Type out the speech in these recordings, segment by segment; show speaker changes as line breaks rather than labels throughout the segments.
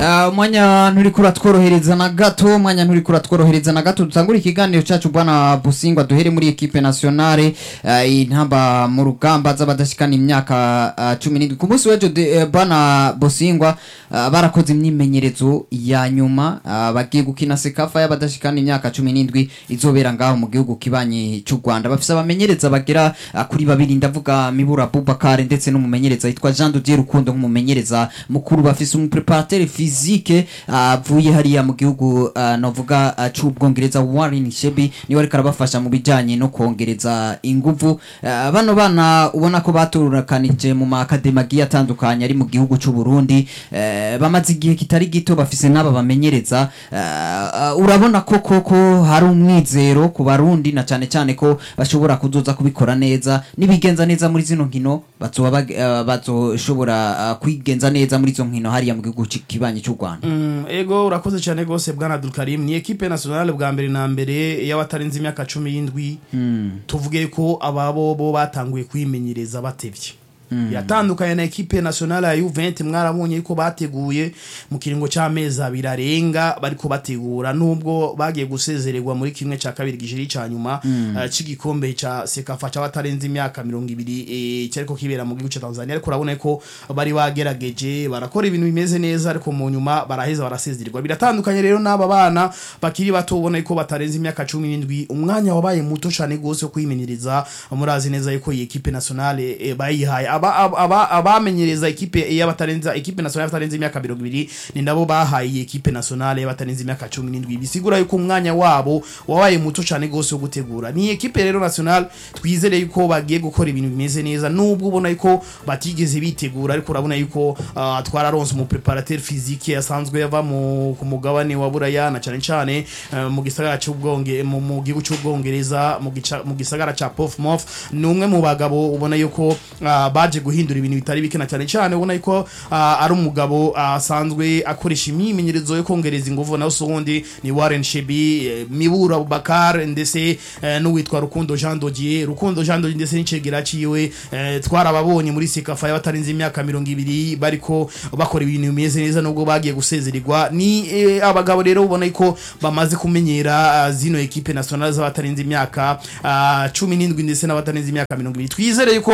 Ah, umwanya nturi kuratworohereza na gato umwanya nturi kuratworohereza na gato dutangura ikiganiro cyacu bwana busingwa duhere muri ekipe nationale ah, intamba mu rugamba z'abadashikana imyaka ah, cumi n'indwi ku munsi w'ejo de- eh, bwana busingwa ah, barakoze imyimenyerezo ya nyuma ah, bagiye gukina sekafa y'abadashikana imyaka cumi n'indwi izobera ngaho mu gihugu kibanyi cy'u rwanda bafise abamenyereza bagera ah, kuri babiri ndavuga mibura bubakare ndetse n'umumenyereza yitwa jean dodier rukundo nk'umumenyereza mukuru bafise umupreparateur physique ah, avuye hariya mu gihugu ah, novuga ah, c'ubwongereza warren shebi niwe ariko arabafasha mu bijanye no kongereza inguvu Ah, bano bana ubona ko baturakanije mu maakademi agiye atandukanye ari mu gihugu c'u Burundi eh, bamaze igihe kitari gito bafise n'aba bamenyereza Ah, ah, urabona ko koko hari umwizero ku barundi na cane cane ko bashobora kuzoza kubikora neza nibigenza neza muri zino nkino bazoba bag- ah, bazoshobora ah, kwigenza neza muri izo nkino hariya mu gihugu ci- kibanyi cy'u Rwanda
Mm, ego urakoze cyane rwose bwana Abdulkarim ni ekipe nationale bwa mbere na mbere y'abatarenze imyaka cumi y'indwi tuvuge ko ababo bo batanguye kwimenyereza batevye yatandukanye na ekipe nationale ya Juventus mwarabonye yuko bateguye mu kiringo c'amezi abiri arenga bariko bategura nubwo bagiye gusezererwa muri kimwe ca kabiri gishiri ca nyuma eh, c'igikombe ca sekafa c'abatarenze imyaka mirongo ibiri eh, cyariko kibera mu gihugu ca Tanzania ariko urabona ko bari bagerageje barakora ibintu bimeze neza ariko mu nyuma baraheza barasezererwa biratandukanye rero n'aba bana bakiri bato ubona ko batarenze imyaka cumi n'indwi umwanya wabaye muto cane gose wo kwimenyereza murazi neza yuko iyi ekipe nationale eh, bayihaye aba- aba- aba- abamenyereza ekipe y'abatarenze ekipe nationale y'abatarenze imyaka mirongo ibiri ni nabo bahaye iyi ekipe nationale y'abatarenze imyaka cumi n'indwi bisigura yuko umwanya wabo wabaye muto cane gose wo gutegura ni ekipe rero nationale twizere yuko bagiye gukora ibintu bimeze neza nubwo ubona yuko batigeze bitegura ariko urabona yuko ah, twararonse umupreparateur physique asanzwe yava mu ku mugabane wa buraya na cane cane eh, mu gisagara c'ubwonge mu mu gihugu c'ubwongereza mu gica- mu gisagara ca Portsmouth ni umwe mu bagabo ubona yuko ah, baje guhindura ibintu bitari bike na cane cane ubona yuko ah, ari umugabo ah, asanzwe akoresha imyimenyerezo yo kongereza inguvu naho usundi ni Warren Shebi eh, Mibura Abubakar ndetse eh, n'uwitwa Rukundo Jean Dodier Rukundo Jean Dodier ndetse n'icegera ciwe eh, twarababonye muri sekafa y'abatarenze imyaka mirongo ibiri bariko bakora ibintu bimeze neza nubwo bagiye gusezererwa ni eh, abagabo rero ubona ko bamaze kumenyera ah, zino ekipe nationale z'abatarenze imyaka ah, cumi n'indwi ndetse n'abatarenze imyaka mirongo ibiri twizere yuko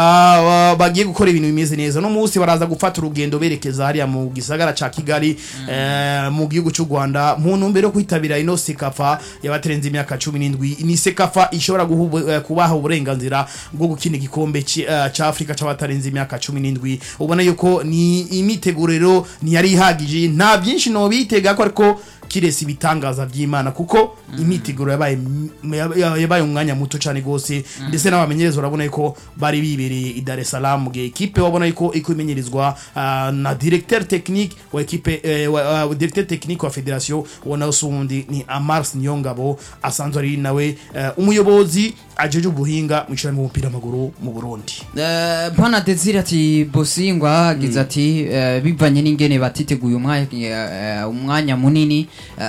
ah, bagiye gukora ibintu bimeze neza no munsi baraza gufata urugendo berekeza hariya mu gisagara ca Kigali eh, mu gihugu cy'u Rwanda mu ntumbero yo kwitabira ino sekafa y'abatarenze imyaka cumi n'indwi ni sekafa ishobora guhu- eh, kubaha uburenganzira bwo gukina igikombe ci- eh, ca Afrika c'abatarenze imyaka cumi n'indwi ubona yuko ni imiteguriro ntiyari ihagije nta byinshi no bitega ko ariko kirese ibitangaza by'Imana kuko imiteguro yabaye m- ya- yabaye umwanya muto cyane gose ndetse n'abamenyereza urabona yuko bari bibereye i Dar es Salaam mu gihe ekipe wabona yuko iko imenyerizwa ah, na directeur technique wa ekipe eh, wa, wa directeur technique wa federation ubona usundi ni Amars Niyongabo asanzwe ari nawe eh, umuyobozi ajeje ubuhinga mu cyane mu mupira w'amaguru mu Burundi
Eh, Bwana Desire ati Bosingwa agize ati eh, bivanye n'ingene batiteguye umwanya eh, umwanya munini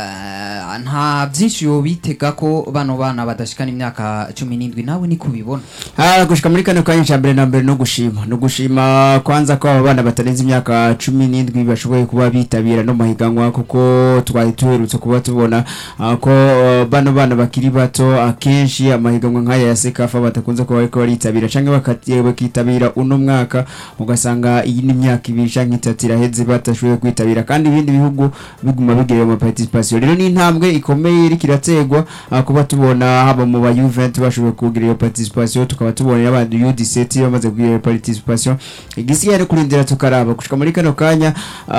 eh, nta byinshi yo bitega ko bano bana badashikana imyaka cumi n'indwi nawe ni kubibona
Ah, gushika muri kano kanya ca mbere na mbere no gushima no gushima kwanza ko aba bana batarenze imyaka cumi n'indwi bashoboye kuba bitabira no mahiganwa kuko twari tuherutse kuba tubona ah, ko ah, bano bana bakiri bato akenshi amahiganwa nk'aya ya sekafa batakunze kuba bariko baritabira canke bakati- bakitabira uno mwaka ugasanga iyi ni imyaka ibiri canke itatu iraheze batashoboye kwitabira kandi ibindi bihugu biguma bigira ama participation rero ni intambwe ikomeye iriko irategwa ah, kuba tubona haba mu ba Juventus bashoboye kugira iyo participation tukaba tubona n'abandi U17 bamaze kugira iyo participation igisigaye no kurindira tukaraba gushika muri kano kanya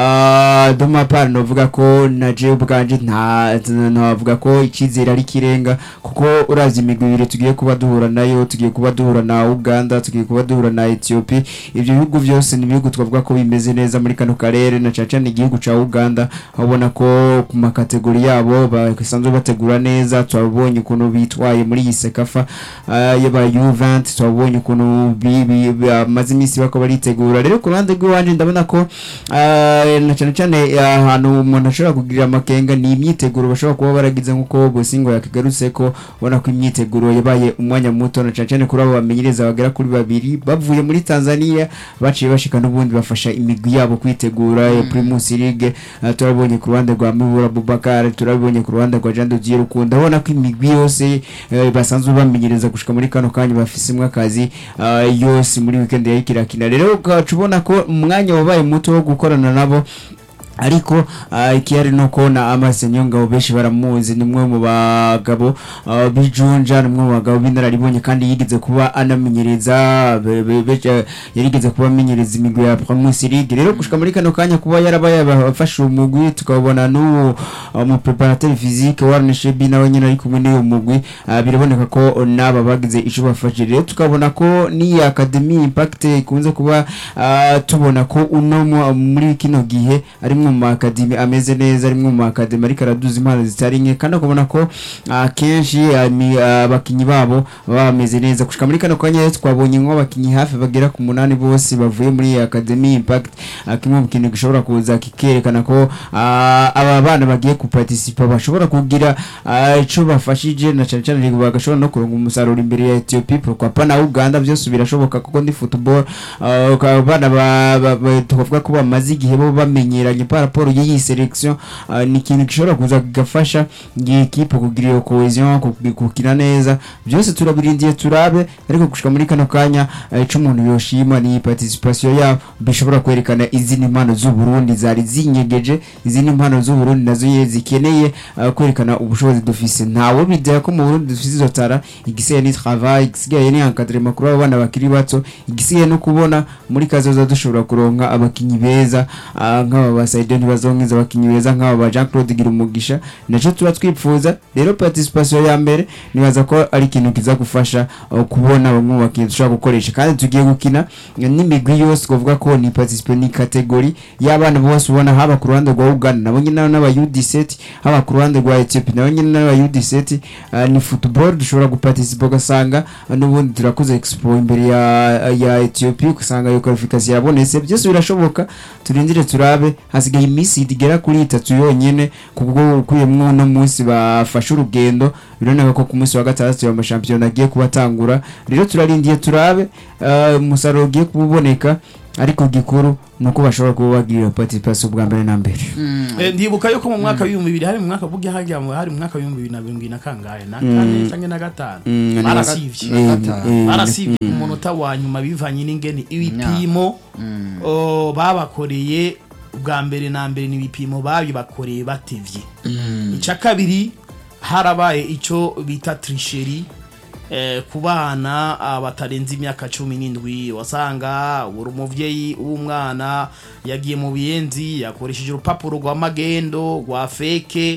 ah, doma par novuga ko na je ubwanje nta navuga ko icizere ari kirenga kuko urazi imigwi ibiri tugiye kuba duhura nayo tugiye kuba duhura na Uganda tugiye kuba duhura na Ethiopia ivyo bihugu byose ni ibihugu twavuga ko bimeze neza muri kano karere na caca ni igihugu ca Uganda aho ubona ko ku makategori yabo basanzwe bategura neza twabonye ukuntu bitwaye muri iyi sekafa ah, y'aba U20 twabonye ukuntu bi- bi- bamaze iminsi bako baritegura rero ku ruhande rw'iwanje ndabona ko ah, na cyane cyane ahantu umuntu ashobora kugirira amakenga ni imyiteguro bashobora kuba baragize nk'uko Bosingo yakigarutse ko ubona ko imyiteguro yabaye bakinnye umwanya muto na cyane cyane kuri abo bamenyereza bagera kuri babiri bavuye muri Tanzania baciye bashika n'ubundi bafasha imigwi yabo kwitegura ya Primus League uh, turabonye ku ruhande rwa Mibura Bubakar turabonye ku ruhande rwa Jean Dodier Rukundo abona ko imigwi yose eh, basanzwe bamenyereza gushika muri kano kanya bafisemwe akazi uh, yose muri weekend ya ikirakina rero ugaca ubona ko umwanya wabaye muto wo gukorana nabo ariko uh, ikihari no kubona Amaze Nyongabo benshi baramuzi ni umwe mu bagabo uh, bijunja ni umwe mu bagabo b'inararibonye kandi yigeze kuba anamenyereza be- be- be- eh, yarigeze kuba amenyereza imigwi ya Premier League rero gushika muri kano kanya kuba yarabaye abafashe umugwi tukabona n'uwo uh, mu preparateur physique Warren Shebi nawe nyine ari kumwe n'uwo mugwi uh, biraboneka ko naba bagize ico bafashe rero tukabona ko ni Academy Impact ikunze kuba uh, tubona ko uno mu- muri kino gihe ari mu makademi ameze neza ari mu makademi ariko araduza impano zitari nke kandi ukabona ko akenshi abakinnyi babo baba bameze neza gushika muri kano kanya rero twabonye nk'abakinnyi hafi bagera ku munani bose bavuye muri academy impact ah, kimwe mu kintu gishobora kuza kikerekana ko ah, aba bana bagiye kuparticipa bashobora kugira ah, ico bafashije na cyane cyane bagashobora no kuronka umusaruro imbere ya Ethiopia pourquoi pas na Uganda byose birashoboka kuko ndi football ah, ukaba abana ba- ba- ba- tukavuga ko bamaze igihe bo bamenyeranye par rapport y'iyi selection ah, ni ikintu gishobora kuza kigafasha iyi equipe kugira iyo cohesion ku- gukina neza byose turabirindiye turabe ariko gushika muri kano kanya eh, ico umuntu yoshima ni participation yabo bishobora kwerekana izindi mpano z'u Burundi zari zinyegeje izindi mpano z'u Burundi nazo ye zikeneye eh, kwerekana ubushobozi dufise ntawe bidaya ko mu Burundi dufise izo tara igisigaye ni travail igisigaye ni encadrement kuri abo bana bakiri bato igisigaye no kubona muri kazoza dushobora kuronka abakinyi beza ah, nk'aba ba Saidon ntibazonkiza abakinyi beza nk'aba ba Jean Claude Girumugisha naco tuba twipfuza rero participation ya mbere nibaza ko ari ikintu kiza gufasha uh, kubona bamwe mu bakinyi dushobora gukoresha kandi tugiye gukina n'imigwi yose twavuga ko ni participant ni category y'abana bose ubona haba ku ruhande rwa Uganda nabo nyine n'aba U17 haba ku ruhande rwa Ethiopia nabo nyine n'aba U17 uh, ni football dushobora guparticipa ugasanga uh, n'ubundi turakoze expo imbere ya ya Ethiopia ugasanga iyo qualification yabonetse byose birashoboka turindire turabe hasigaye iminsi igera kuri itatu yonyene kubwo ukuyemwo no munsi bafashe urugendo bironeka ko ku munsi wa gatandatu ya mashampiyona agiye kubatangura rero turarindiye turabe eh, umusaruro ugiye kuboneka ariko gikuru ni uko bashobora kuba bagirira participation bwa mbere na mbere
Eh, ndibuka yuko mu mwaka w'ibihumbi bibiri hari mu mwaka burya hajya mu- hari mu mwaka w'ibihumbi bibiri na mirongo ibiri na kangahe na kane canke na gatanu
Mm, ni
barasivye
na gatanu.
eh,
barasivye ku munota wa nyuma bivanye n'ingene ibipimo oh, babakoreye ubwa mbere na mbere ni ibipimo babibakoreye batevye icya kabiri harabaye icyo bita trisheri eh, ku bana ah, batarenze imyaka cumi n'indwi wasanga buri umuvyeyi w'umwana yagiye mu biyenzi yakoresheje urupapuro rwa magendo rwa feke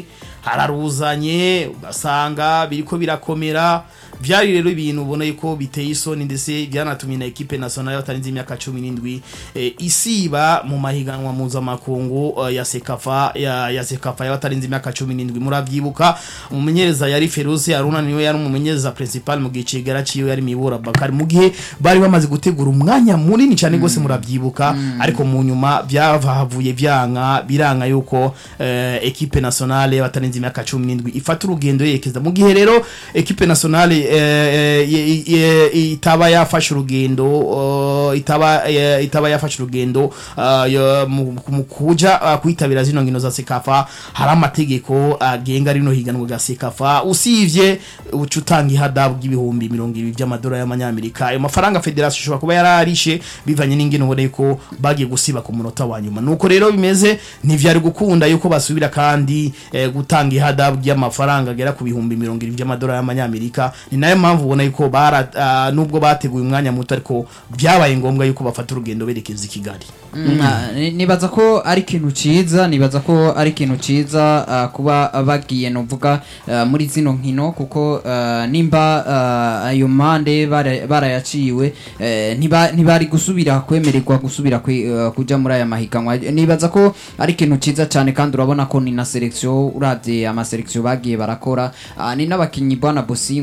hararuzanye ugasanga biriko birakomera vyari rero ibintu ubona yuko biteye isoni ndetse byanatumye na ekipe nationale batarenze imyaka cumi n'indwi eh, isiba mu mahiganwa mpuzamakungu eh, ya sekafa ya, ya sekafa y'abatarenze imyaka cumi n'indwi muravyibuka umumenyereza yari Feruzi Haruna niwe yari umumenyereza principal mu gihe cigara ciwe yari Mibura Bakari mu gihe bari bamaze gutegura umwanya munini cyane gose muravyibuka ariko mu nyuma byavahavuye byanka biranka yuko eh, ekipe nationale y'abatarenze imyaka cumi n'indwi ifata urugendo yerekeza mu gihe rero ekipe nationale eh, ye- ye- itaba yafashe urugendo eh, itaba eh, itaba yafashe urugendo eh, yo- mu mu kuja eh, kwitabira zino nkino za sekafa hari amategeko agenga rino higanwa rya sekafa usivye uca utanga ihadabu ry'ibihumbi mirongo ibiri by'amadolari y'amanyamerika ayo mafaranga federasiyo ishobora kuba yararishe bivanye n'ingene ubona ko bagiye gusiba ku munota wa nyuma nuko rero bimeze ntivyari gukunda yuko basubira kandi eh, gutanga ihadabu ry'amafaranga agera ku bihumbi mirongo ibiri by'amadolari y'amanyamerika ni nayo mpamvu ubona yuko bara ah, nubwo bateguye umwanya muto ariko byabaye ngombwa yuko bafata urugendo berekeza i kigali
Mm, ah, ni- nibaza ko ari ikintu ciza nibaza ko ari ikintu ciza ah, kuba bagiye novuga ah, muri zino nkino kuko ah, nimba ah, ayo mande bara- barayaciwe eh, ntiba- ntibari gusubira kwemererwa gusubira kwe- ah, kuja muri aya mahiganwa nibaza ko ari ikintu ciza cyane kandi urabona ko ni na selection uravye ama selection bagiye barakora ah, ni n'abakinyi bwana Bosingwa nabonye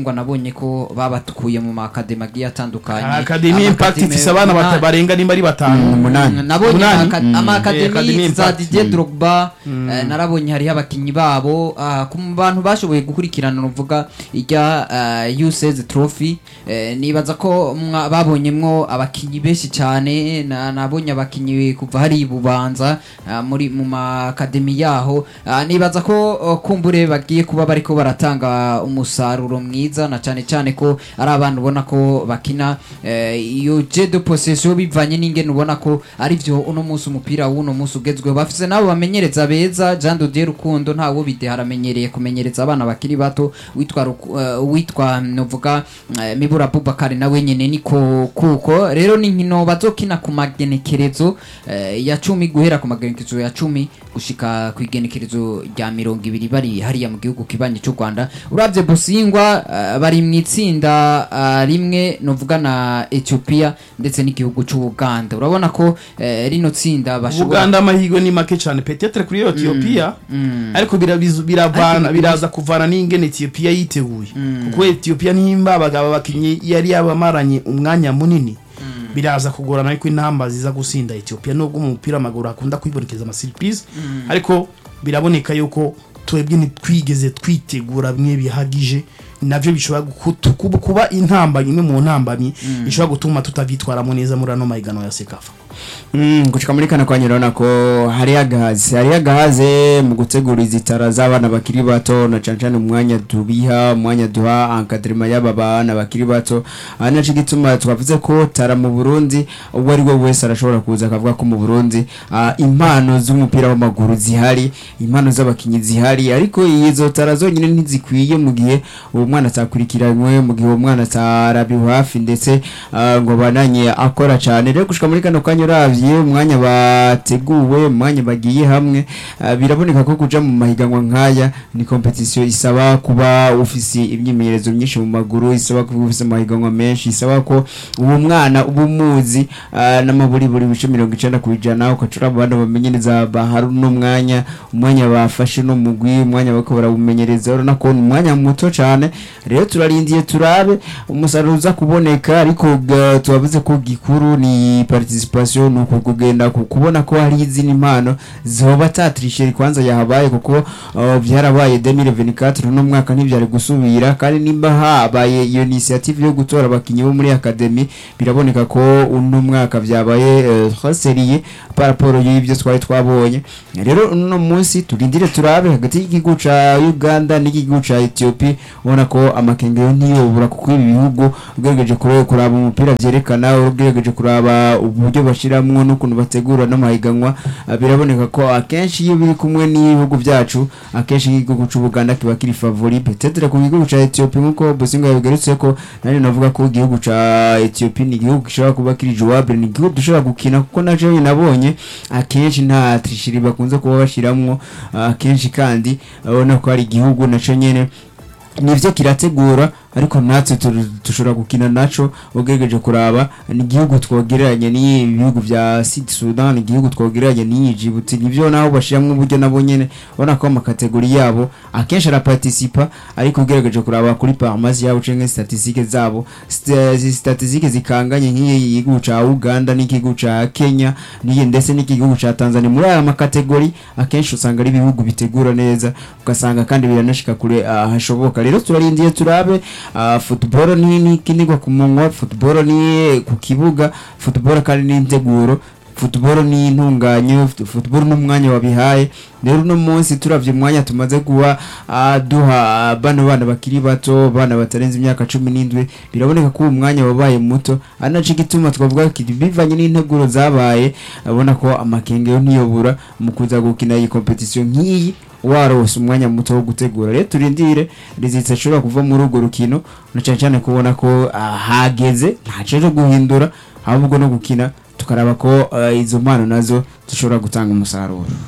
twarabonye ko babatukuye mu makademi agiye atandukanye
akademi impact
Amakademi
ifise abana bata-
umunani.
barenga nimba ari batanu
umunani.
Mm, nabonye
Umunani?
amaka-
Eh,
amakademi
Academy
za
Impact.
Didier Drogba eh, narabonye hariho abakinyi babo ah, ku bantu bashoboye gukurikirana nuvuga irya U16 trophy eh, nibaza ko mwa- babonyemwo abakinyi benshi cyane na- nabonye abakinyi kuva hari i bubanza ah, muri mu makademi yaho Ah, nibaza ko oh, kumbure bagiye kuba bariko baratanga umusaruro mwiza na cyane cyane ko ari abantu ubona ko bakina eh, iyo je de possession bivanye n'ingene ubona ko ari byo uno munsi umupira w'uno munsi ugezweho bafise nabo bamenyereza beza Jean de Dieu Rukundo ntawo bide haramenyereye kumenyereza abana bakiri bato witwa Ruku- eh, witwa novuga eh, Mibura Abubakar nawe nyene niko kuko rero ni nkino bazokina ku magenekerezo eh, ya cumi guhera ku magenekerezo ya cumi gushika ku igenekerezo rya mirongo ibiri bari hariya mu gihugu kibanyi cy'u Rwanda uravye Busingwa eh, bari mu itsinda eh, rimwe novuga na Ethiopia ndetse n'igihugu cy'u Uganda urabona ko eh, rino tsinda bashobora
Uganda amahirwe ni make cyane petetre kuri Ethiopia ariko bira- bizu- biravana
Ariko-
biraza kuvana n'ingene Ethiopia yiteguye kuko Ethiopia nimba abagabo bakinyi yari yabamaranye umwanya munini biraza kugorana ariko intamba ziza gusinda Ethiopia nubwo mu mupira w'amaguru hakunda kwibonekeza ama surprise ariko biraboneka yuko twebwe ntitwigeze twitegura bimwe bihagije navyo bishobora gukutu- kuba- kuba intambamyi imwe mu ntambamyi ishobora gutuma tutavyitwaramo neza muri ano mahiganwa ya sekafa
Mm, gushika muri kana kwanya urabona ko hari agahazi hari agahaze mu gutegura izitara z'abana bakiri bato na cane cane umwanya tubiha umwanya duha encadrement y'aba bana bakiri bato ari naco gituma twavuze ko tara mu Burundi uwo ari we wese arashobora kuza akavuga ko mu Burundi ah, impano z'umupira w'amaguru zihari impano z'abakinyi zihari ariko izo tara zonyine ntizikwiye mu gihe uwo mwana atakurikiranywe mu gihe uwo mwana atarabiwe hafi ndetse ah, ngo bananye akora cyane rero gushika muri kano kanya uravye umwanya bateguwe umwanya bagiye hamwe ah, biraboneka ko kuja mu mahiganwa nk'aya ni competition isaba kuba ufise imyimenyerezo myinshi mu maguru isaba kuba ufise amahiganwa menshi isaba ko uwo mwana uba umuzi ah, n'amaburiburi bice mirongo icenda ku ijana ukacura mu bana bamenyereza bahari uno mwanya umwanya bafashe no mugwi umwanya bariko barawumenyereza urabona ko ni umwanya muto cane rero turarindiye turabe umusaruro uza kuboneka ariko ga- tubavuze ko gikuru ni participation ni uku kugenda ku- kubona ko hari izindi mpano zoba tatrisheri kwanza yahabaye kuko uh, byarabaye 2024 no mwaka ntibyari gusubira kandi nimba habaye iyo initiative yo gutora abakinyi bo muri academy biraboneka ko uno mwaka byabaye uh, seriye par rapport y'ibyo twari twabonye rero uno munsi turindire turabe hagati y'igihugu ca Uganda n'igihugu ca Ethiopia ubona ko amakengero ntiyobura kuko ibi bihugu ugerageje kure kuraba umupira vyerekana ugerageje kuraba uburyo bashiramwo n'ukuntu bategura n'amahiganwa ah, biraboneka ko akenshi iyo biri kumwe n'ibihugu byacu akenshi nk'igihugu c'u Buganda kiba kiri favori peut-être ku gihugu ca Ethiopia nkuko Bosinga yabigarutse ko nari navuga ko igihugu ca Ethiopia ni igihugu gishobora kuba kiri jouable ni igihugu dushobora gukina kuko naje nabonye akenshi nta trishiri bakunze kuba bashiramwo ah, akenshi kandi urabona ko ari igihugu naco nyene nivyo kirategura ariko natwe tu- dushobora gukina naco ugerageje kuraba ni igihugu twogereranye n'ibihugu vya Sud Sudan ni igihugu twogereranye n'iyi Djibouti nivyo naho bashiramwo uburyo nabo nyene ubona ko amakategori yabo akenshi araparticipa ariko ugerageje kuraba kuri parmazi yabo canke statistique zabo st- zi statistique zikanganye nk'iyi gihugu ca Uganda n'igihugu ca Kenya n'iyi ndetse n'igihugu ca Tanzania muri aya makategori akenshi usanga ari ibihugu bitegura neza ugasanga kandi biranashika kure ah, hashoboka rero turarindiye turabe ah, football ni ni kinigwa ku munwa football ni ku kibuga football kandi ni integuro football ni intunganyo fut- football n'umwanya wabihaye rero uno munsi turavye umwanya tumaze guha ah, duha ah, bano bana bakiri bato bana batarenze imyaka cumi n'indwi biraboneka ko uwo mwanya wabaye muto ari naco gituma twavuga ko bivanye n'integuro zabaye abona ko amakengero ntiyobura mu kuza gukina iyi competition nk'iyi warose umwanya muto wo gutegura rero turindire rizitse ashobora kuva muri urwo rukino na cyane cyane kubona ko ah, hageze ntaco cyo guhindura ahubwo no gukina tukaraba ko ah, izo mpano nazo zishobora gutanga umusaruro
Mm,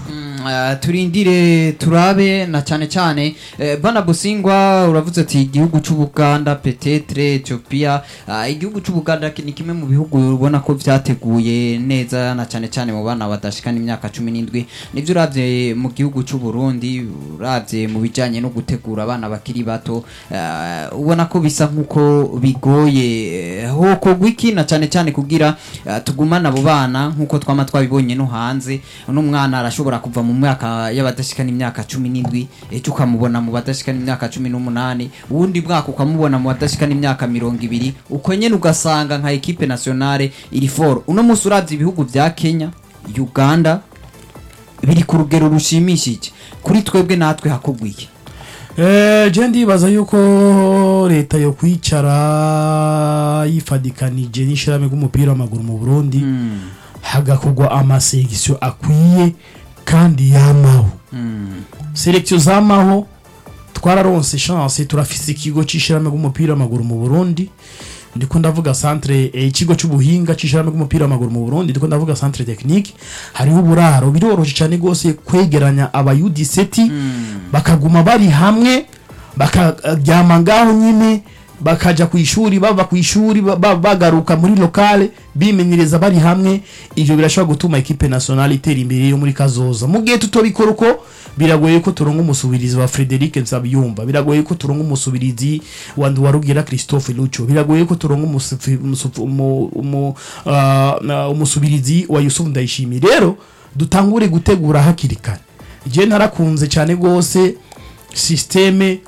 eh, turindire turabe na cyane cyane eh, bana busingwa uravuze ati igihugu c'ubuganda petetre ethiopia ah, igihugu c'ubuganda ni kimwe mu bihugu ubona ko vyateguye neza na cyane cyane mu bana badashikana imyaka cumi n'indwi nivyo uravye mu gihugu c'uburundi uravye mu bijanye no gutegura abana bakiri bato eh, ubona ko bisa nk'uko bigoye eh, hokorwa iki na cyane cyane kugira eh, tugumane abo bana nk'uko twama twabibonye no hanze uno mwana arashobora kuva mu mwaka y'abadashikana imyaka cumi n'indwi ejo ukamubona mu badashikana imyaka cumi n'umunani uwundi mwaka ukamubona mu badashikana imyaka mirongo ibiri uko nyene ugasanga nka ekipe nationale iri foro uno munsi uravye ibihugu vya kenya uganda biri ku rugero rushimishije kuri twebwe natwe hakorwa iki
Eh, je ndibaza yuko leta yo kwicara yifadikanije n'ishirahamwe ry'umupira w'amaguru mu Burundi hagakorwa amasegiso akwiye kandi yamaho selekisiyo zamaho twararonse chance turafise ikigo c'ishirahamwe ry'umupira w'amaguru mu Burundi ndiko ndavuga centre eh, ikigo c'ubuhinga c'ishirahamwe ry'umupira w'amaguru mu Burundi ndiko ndavuga centre technique hariho uburaro biroroshe cyane gose kwegeranya aba U17 bakaguma bari hamwe bakaryama ngaho nyine bakaja ku ishuri bava ku ishuri ba- ba- bagaruka muri lokale bimenyereza bari hamwe ivyo birashobora gutuma ekipe nationale itera imbere yo muri kazoza mu gihe tutobikora uko biragoye ko turonka umusubirizi wa Frederic Nsabiyumva biragoye ko turonka umusubirizi wa Nduwarugira Christophe Lucho biragoye ko turonka umusufi- umusufu- umu- umu- ah, na- umusubirizi wa Yusuf Ndayishimiye rero dutangure gutegura hakiri kare je narakunze cyane gose systeme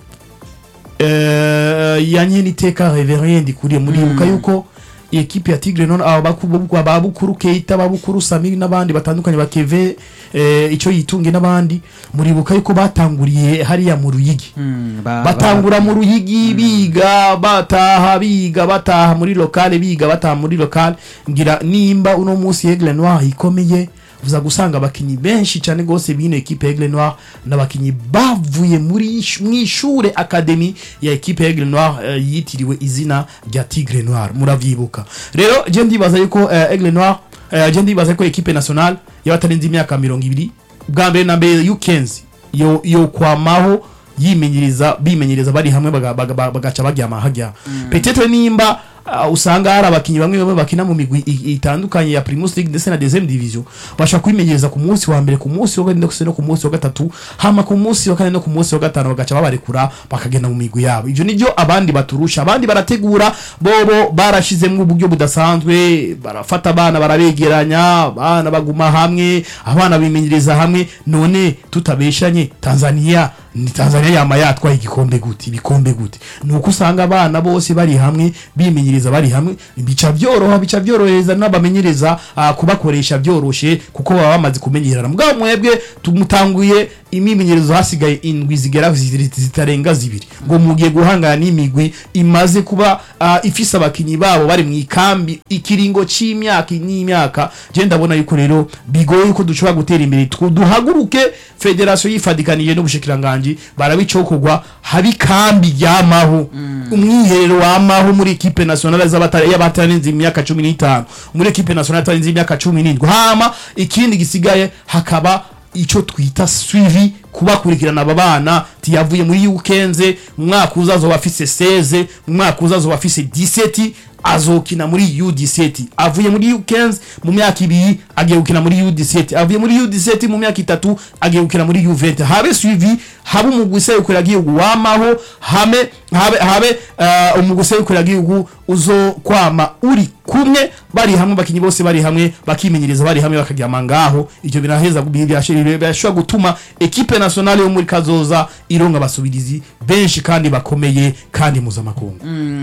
eh, ya nyene iteka reverend kuriye muribuka yuko ekipe ya Tigre none aba bakuru ababukuru Keita ababukuru Samiri n'abandi batandukanye bakeve eh, ico yitunge n'abandi muribuka yuko batanguriye hariya mu Ruyigi batangura mu ruyigi biga bataha biga bataha muri lokale biga bataha muri lokale ngira nimba uno munsi Aigle Noir ikomeye uza gusanga abakinyi benshi cyane gose bino ekipe ya Aigle Noir n'abakinyi bavuye muri ish- mw'ishure academy ya ekipe ya Aigle Noir eh, yitiriwe izina rya Tigre Noir muravyibuka rero je ndibaza yuko eh, Aigle Noir eh, je ndibaza ko ekipe nationale y'abatarenze imyaka mirongo ibiri bwa mbere na mbere y'ukenzi yo yo kwamaho yimenyereza bimenyereza bari hamwe baga- baga- baga- bagaca baryama hajya petetre nimba uh, usanga hari abakinyi bamwe bamwe bakina mu migwi i- itandukanye ya Primus League ndetse na deuxième division bashaka kwimenyereza ku munsi wa mbere ku munsi wa kane ndetse no ku munsi wa gatatu hama ku munsi wa kane no ku munsi wa gatanu bagaca babarekura bakagenda mu migwi yabo ivyo nivyo abandi baturusha abandi barategura bobo barashizemwo uburyo budasanzwe barafata abana barabegeranya abana baguma hamwe abana bimenyereza hamwe none tutabeshanye Tanzania ni Tanzania yama yatwaye igikombe gute ibikombe gute nuko usanga abana bose bari hamwe bimenyereza bari hamwe bica byoroha bica byorohereza n'abamenyereza ah, kubakoresha byoroshe kuko baba bamaze kumenyerana mugabo mwebwe tumutanguye imimenyerezo hasigaye indwi zigera ziri- zitarenga zibiri ngo mugiye guhangana n'imigwi imaze kuba ah, ifise abakinyi babo bari mu ikambi ikiringo c'imyaka n'imyaka je ndabona yuko rero bigoye ko dushobora gutera imbere twu- duhaguruke federation yifadikanije n'ubushikiranganji barabicokorwa habi kambi ryamaho umwiherero wamaho muri equipe nationale z'abatari y'abatarenze imyaka 15 muri equipe nationale y'abatarenze imyaka 17 hama ikindi gisigaye hakaba ico twita suivi kubakurikirana aba bana tiyavuye muri yukenze mu mwaka uzazo bafise 16 mu mwaka uzazo bafise 17 azokina muri U17 avuye muri U15 mu myaka ibiri agiye gukina muri U17 avuye muri U17 mu myaka itatu agiye gukina muri U20 habe suivi habe umugwi userukira igihugu wamaho hame habe habe uh, umugwi userukira igihugu uzo kwama uri kumwe bari hamwe bakinyi bose bari hamwe bakimenyereza bari hamwe bakaryama ngaho ivyo biraheza birashobora gutuma ekipe nationale yo muri kazoza ironga abasubirizi benshi kandi bakomeye kandi mpuzamakungu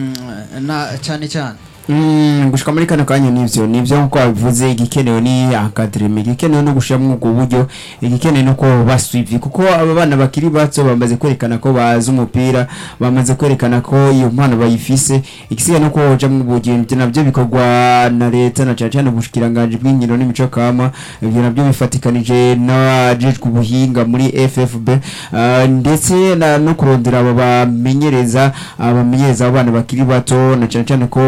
na cyane cyane
Mm, gushika muri kano kanya nivyo nivyo nkuko babivuze igikenewe ni academy igikenewe no gushiramo ubwo buryo igikenewe no ko baswivi kuko aba bana bakiri bato bamaze kwerekana ko bazi umupira bamaze kwerekana ko iyo mpano bayifise igisigaye no koja mu bugendo navyo bikorwa na leta na cyane cyane ubushikiranganje bw'inkino n'imico kama ibyo navyo bifatikanije n'abajejwe ubuhinga muri FFB ah, ndetse na- no kurondera abo bamenyereza abamenyereza abo bana bakiri bato na cyane cyane ko byinshi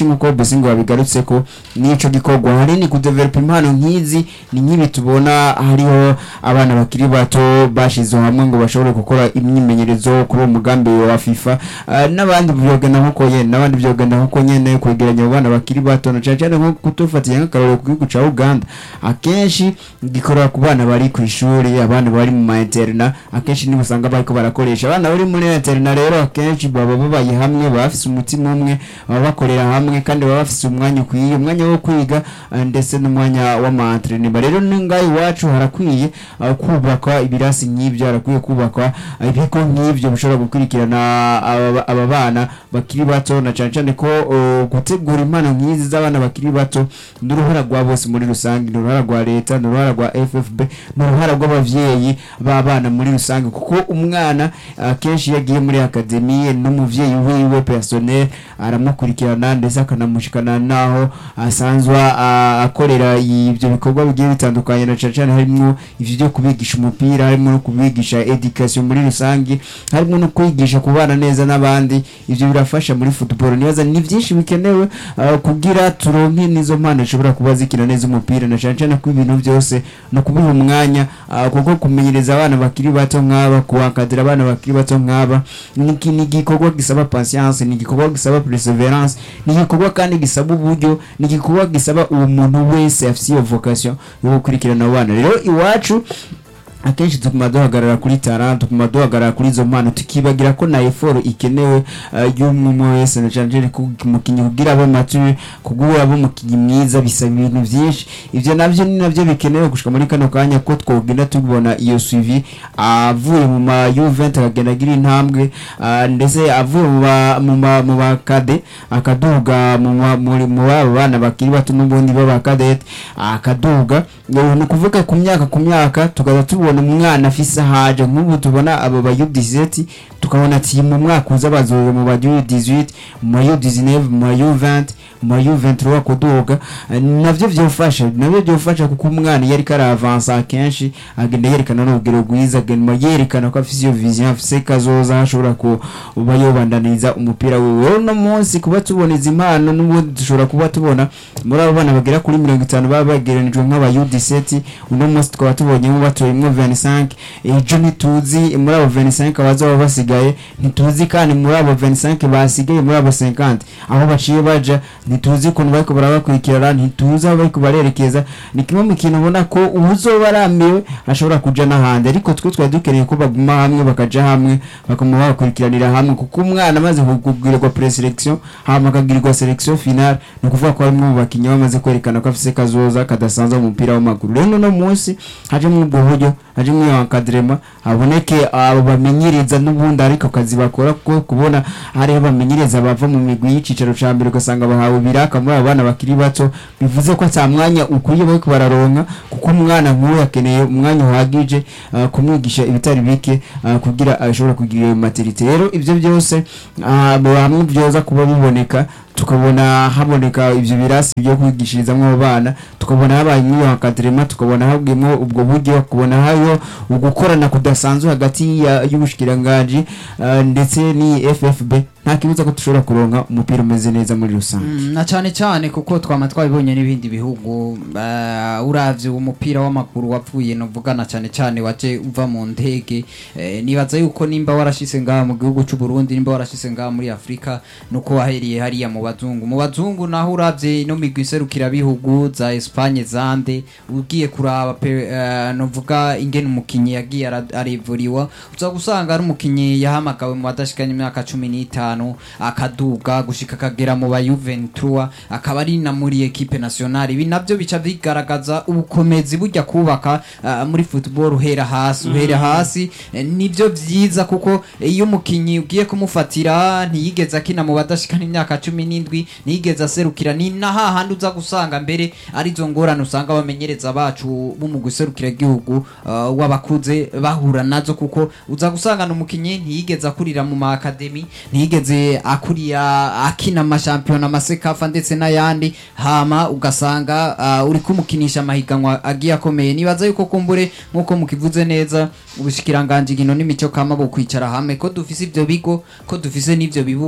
nk'uko Bosingo wabigarutse ko n'ico gikorwa hanini kudevelopa impano nk'izi ni nk'ibi tubona hariho abana bakiri bato bashize hamwe ngo bashobore gukora imyimenyerezo kuri uwo mugambi wa FIFA Ah, n'abandi byogenda nk'uko nyene n'abandi byogenda nk'uko nyene kwegeranya abo bana bakiri bato na cyane cyane nko kutufatira nk'akarorero ku gihugu ca Uganda akenshi gikorera ku bana bari ku ishuri abana bari mu ma interna akenshi nibo usanga bariko barakoresha abana bari muri interna rero akenshi baba babaye hamwe baba bafise umutima umwe baba bakorera hamwe kandi baba bafise umwanya ukwiye umwanya wo kwiga eh, ndetse n'umwanya w'amaentrenema rero n'ingahe iwacu harakwiye eh, kubakwa ibirasi nk'ibyo harakwiye kubakwa eh, ibigo nk'ibyo bishobora gukurikirana aba aba bana bakiri bato na cyane cyane ko eh, gutegura impano nk'izi z'abana bakiri bato ni uruhara rwa bose muri rusange ni uruhara rwa leta ni uruhara rwa ffb ni uruhara rw'abavyeyi b'abana muri rusange kuko umwana akenshi iyo agiye muri akademiye n'umuvyeyi wiwe personnel aramukurikirana ndetse akanamushikana naho asanzwe a- akorera ibyo bikorwa bigiye bitandukanye na cyane cyane harimo ivyo byo kubigisha umupira harimo no kubigisha education muri rusange harimo no kwigisha kubana neza n'abandi ivyo birafasha muri football nibaza ni byinshi bikenewe uh, kugira turonke n'izo mpano zishobora kuba zikina neza umupira na cyane cyane ko ibintu byose no kubiha umwanya uh, kuko kumenyereza abana bakiri bato nk'aba kuwakadira abana bakiri bato nk'aba ni iki- ni igikorwa gisaba patience ni igikorwa gisaba perseverance ni igikorwa kandi gisaba uburyo ni igikorwa gisaba uwo muntu wese afite iyo vocation yo gukurikirana abo bana rero iwacu akenshi tuguma duhagarara kuri tara tuguma duhagarara kuri izo mpano tukibagira ko na eforo ikenewe uh, y'umwe wese na cyane cyane ku mukinnyi kugira abe mature kugira abe umukinnyi mwiza bisaba ibintu byinshi ivyo navyo ni navyo bikenewe gushika muri kano kanya ko twogenda tubona iyo suivi avuye mu ma U20 akagenda agira intambwe uh, ndetse avuye mu ba mu ma mu ba kade akaduga mu ma- muri mu babo bana bakiri bato n'ubundi baba kadete akaduga ngo ni ukuvuga ku myaka ku myaka tukaza tubona umwana afise haje nk'ubu tubona abo ba U17 tukabona ati mu mwaka uza bazoza mu ba U18 mu ma U19 mu ma U20 mu ma U23 kuduga Eh, navyo vyofasha navyo vyofasha kuko umwana iyo ariko aravansa akenshi agenda yerekana n'urugero rwiza agenda yerekana ko afise iyo vision afise kazoza ashobora kuba yobandaniriza umupira wiwe rero uno munsi kuba tubona izi mpano n'ubundi dushobora kuba tubona muri abo bana bagera kuri mirongo itanu baba bagereranijwe nk'aba U17 uno munsi tukaba tubonyemo batoyemwo 25 ejo ntituzi muri abo 25 abazaba basigaye ntituzi kandi muri abo 25 basigaye muri abo 50 aho baciye baja ntituzi ukuntu bariko barabakurikirana ntituzi aho bariko barerekeza ni kimwe mu kintu ubona ko uwuzoba arambiwe ashobora kuja n'ahandi ariko twe twari dukeneye ko baguma hamwe bakaja hamwe bakama bakurikiranira hamwe kuko umwana amaze kugirirwa preselection hama akagirirwa selection finale ni ukuvuga ko harimo mu bakinnyi bamaze kwerekana ko afise kazoza kadasanzwe mu mupira w'amaguru rero no munsi hajemo ubwo buryo hajemo iyo encadrement haboneke abo bamenyereza n'ubundi ariko kazi bakora kuko kubona hariho bamenyereza bava mu migwi y'icicaro ca mbere ugasanga bahawe ibiraka muri abo bana bakiri bato bivuze ko ata mwanya ukwiye bariko bararonka kuko umwana nk'uyu akeneye umwanya uhagije uh, kumwigisha ibitari bike uh, kugira ashobora kugira iyo maturite rero ivyo byose uh, hamwe byoza kuba biboneka tukabona haboneka ivyo birasi byo kwigishirizamwo abo bana tukabona habaye nk'iyo akadrema tukabona habwimwo ubwo buryo tukabona hayo ugukorana kudasanzwe hagati ya- y'ubushikiranganji uh, ndetse ni FFB nta kibuza ko dushobora kuronka umupira umeze neza muri rusange
Mm, na cyane cyane kuko twama twabibonye n'ibindi bihugu uh, uravye umupira w'amaguru wapfuye novuga na cyane cyane waje uva mu ndege eh, nibaza yuko nimba warashise ngaha mu gihugu c'u Burundi nimba warashise ngaha muri Afrika nuko waheriye hariya mu bazungu mu bazungu naho uravye no migwi iserukira bihugu za Espagne zande ugiye kuraba pe, uh, novuga ingene umukinyi yagiye ara- arevuriwa uza gusanga ari umukinyi yahamagawe mu badashikanye imyaka cumi n'itanu akaduga gushika akagera mu ba Juventus akaba ari na muri equipe nationale ibi navyo bica bigaragaza ubukomezi burya kubaka uh, muri football uhera hasi uhera hasi eh, nivyo vyiza kuko iyo umukinyi ugiye kumufatira ntiyigeze akina mu badashikana imyaka cumi n'indwi ntiyigeze aserukira ni na hahandi uza gusanga mbere arizo ngorane usanga abamenyereza bacu bo mu guserukira igihugu uh, w'abakuze bahura nazo kuko uza gusanga umukinyi ntiyigeze akurira mu ma academy ntiyigeze akurira akina amashampiyona amasekafa ndetse n'ayandi hama ugasanga uh, uri kumukinisha amahiganwa agiye akomeye nibaza yuko kumbure nk'uko mukivuze neza ubushikiranganji gino n'imico kama bo kwicara hamwe ko dufise ivyo bigo ko dufise n'ivyo bibuga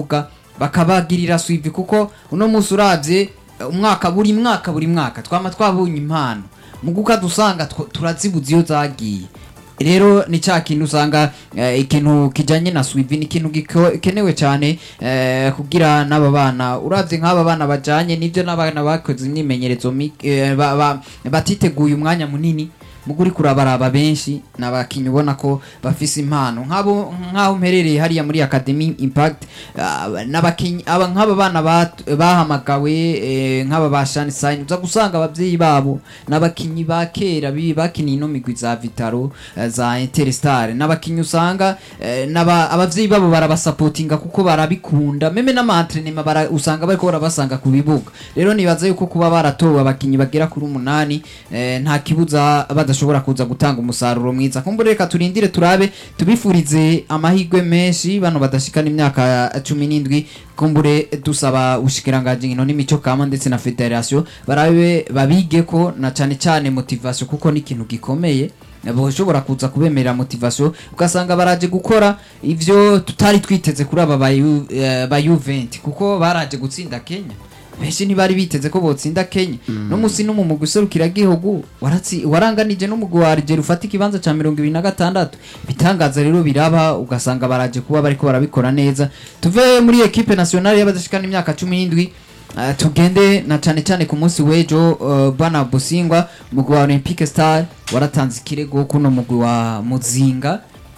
bakabagirira swivi kuko uno munsi uravye eh, umwaka buri mwaka buri mwaka twama twabonye impano mu guka dusanga tw- turazibuza iyo zagiye rero ni cya kintu usanga eh, ikintu kijanye na swivi ni ikintu gikenewe cyane eh, kugira n'aba bana uravye nk'aba bana bajanye nivyo n'abana bakoze imyimenyerezo mi- eh, ba- ba- batiteguye umwanya munini muguri kurabaraba benshi nabakinyi ubona ko bafise impano nk'abo nk'aho mperereye hariya muri Academy Impact ah, n'abakinyi aba nk'aba bana bat- bahamagawe eh, nk'aba ba Shani Sign uza gusanga abavyeyi babo n'abakinyi ba kera bi- bakiniye ino migwi za Vitaro eh, za Interstar n'abakinyi usanga eh, n'aba- abavyeyi babo barabasapotinga kuko barabikunda meme n'amaentrenema bara usanga bariko barabasanga ku bibuga rero nibaza yuko kuba baratowe abakinyi bagera kuri umunani eh, nta kibuza badashobora kuza gutanga umusaruro mwiza kumbure reka turindire turabe tubifurize amahirwe menshi bano badashikana imyaka cumi n'indwi kumbure dusaba ubushikiranganji nkino n'imico kama ndetse na federation barabe babige ko na cane cane motivation kuko ni ikintu gikomeye bashobora kuza kubemerera motivation ugasanga baraje gukora ivyo tutari twiteze kuri aba ba Ju- eh, ba Juvent kuko baraje gutsinda Kenya benshi ntibari biteze ko botsinda Kenya no musi no mu mugwi userukira gihugu waratsi waranganije n'umugwi wa Algeria ufata ikibanza ca 26 bitangaza rero biraba ugasanga baraje kuba bariko barabikora neza tuve muri equipe nationale y'abadashikana imyaka 17 Uh, tugende na cyane cyane ku munsi w'ejo uh, bana busingwa umugwi wa olympique star waratanze ikirego kuno mugwi wa muzinga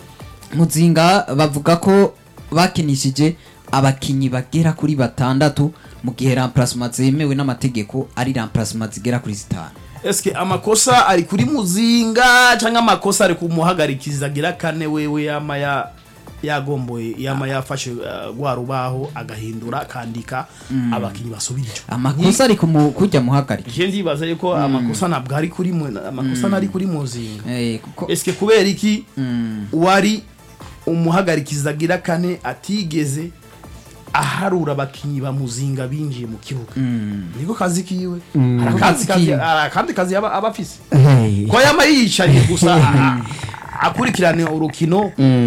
muzinga bavuga ko bakinishije abakinyi bagera kuri batandatu mu gihe remplacement zemewe n'amategeko ari remplacement zigera kuri zitanu
eske amakosa ari kuri muzinga cyangwa amakosa ari kumuhagarikiza agira kane wewe yama ya yagomboye yama yafashe uh, rwa rubaho agahindura akandika abakinyi basubira ico
amakosa ari kumu- kujya muhagarika
je ndibaza yuko amakosa ntabwo ari kuri mu amakosa nari kuri muzinga
Eh, kuko
eske kubera iki
Mm.
wari umuhagarikiza agira kane atigeze aharura abakinyi ba muzinga binjiye mu kibuga niko kazi kiwe hari akazi kazi hari akandi kazi aba aba afise
Hey.
ko yama yiyicariye gusa a- akurikirana urukino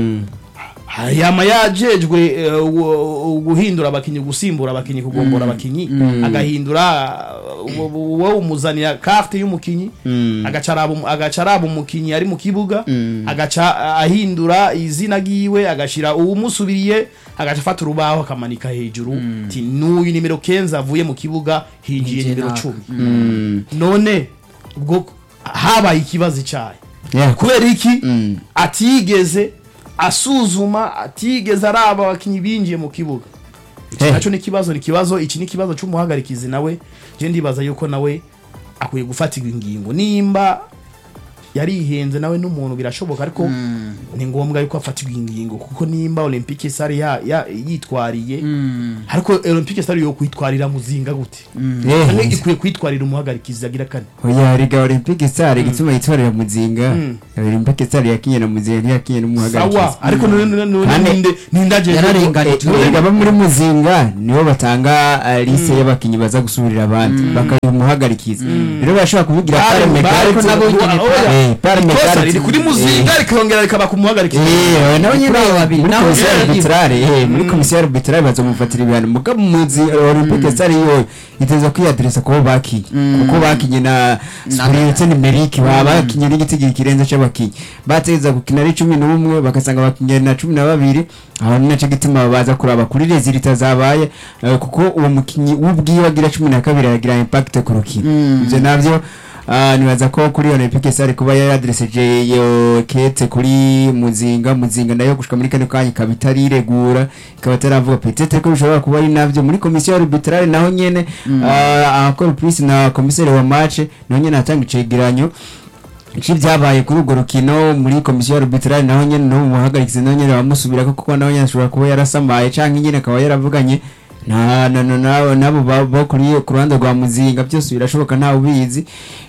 yama yajejwe eh, gu- guhindura abakinyi gusimbura abakinyi kugombora abakinyi agahindura uh, wowe umuzanira carte y'umukinyi agaca araba umu- agaca araba umukinyi ari mu kibuga agaca ahindura izina giwe agashira uwumusubiriye agaca afata urubaho akamanika hejuru ti n'uyu nimero kenza avuye mu kibuga hinjiye
Hinjiye
nimero
naka.
cumi none ubwo habaye ikibazo cyayo
Yeah.
kubera iki
Mm.
atigeze asuzuma atigeze araba abakinyi binjiye mu kibuga iki
Hey.
nacyo ni ikibazo ni ikibazo iki ni ikibazo cy'umuhagarikizi nawe je ndibaza yuko nawe akwiye gufatirwa ingingo nimba yarihenze nawe n'umuntu birashoboka ariko ni ngombwa yuko afatirwa ingingo kuko nimba olympique sare ya, ya, yitwariye ariko olympique sare yo kwitwarira muzinga gute
Yeah.
Canke ikwiye kwitwarira umuhagarikizi agira kane
oya riga olympique star igituma yitwarira muzinga
Mm.
olympique star yakinye na muzinga ntiyakinye n'umuhagarikizi
sawa ariko none none none
Kandi-
ninde ninde ajeje
Yararenganijwe.
none-
erega abo muri muzinga nibo batanga uh, lise y'abakinyi baza gusubirira abandi bakayiha umuhagarikizi rero barashobora kuvugira
Bare-
pare
bare-
megarite
nabo nyene
oya,
Eh, pare
ikosa
megarite
riri kuri muzinga rikongera rikaba ku muhagarikizi
Eh, nawe nyine
Kuri abo babiri,
muri
naho
komisiyo
yari
arbitrale eh, muri komisiyo arbitrale bazomufatira ibihano mugabo muzi olympique star yo iteza kwiyaderesa kubo bakinye kuko bakinye na spirite numerique baba bakinye n'igitigi kirenze c'abakinyi bateza gukina ari cumi n'umwe bagasanga bakinye na cumi na babiri aho ni naco gituma baza kuraba kuri rezilita zabaye eh, kuko uwo mukinyi w'ubwiwe agira cumi na kabiri aragira impact ku rukino ivyo navyo Ah, nibaza ko kuri olympique sare kuba yaradresseje iyo kete kuri muzinga muzinga nayo gushika muri kane kanya ikaba itariregura ikaba itaravuga petete ko bishobora kuba ari navyo muri komisiyo arbitrale naho nyene ah, akora plus na komiseri wa match naho nyene atanga icegeranyo iki byabaye kuri urwo rukino muri komisiyo arbitrale naho nyene no muhagarikizi naho nyene bamusubirako kuko naho nyene ashobora kuba yarasamaye canke nyene akaba yaravuganye na na na na nabo ba- bo kuri ku ruhande rwa muzinga byose birashoboka ntawe ubizi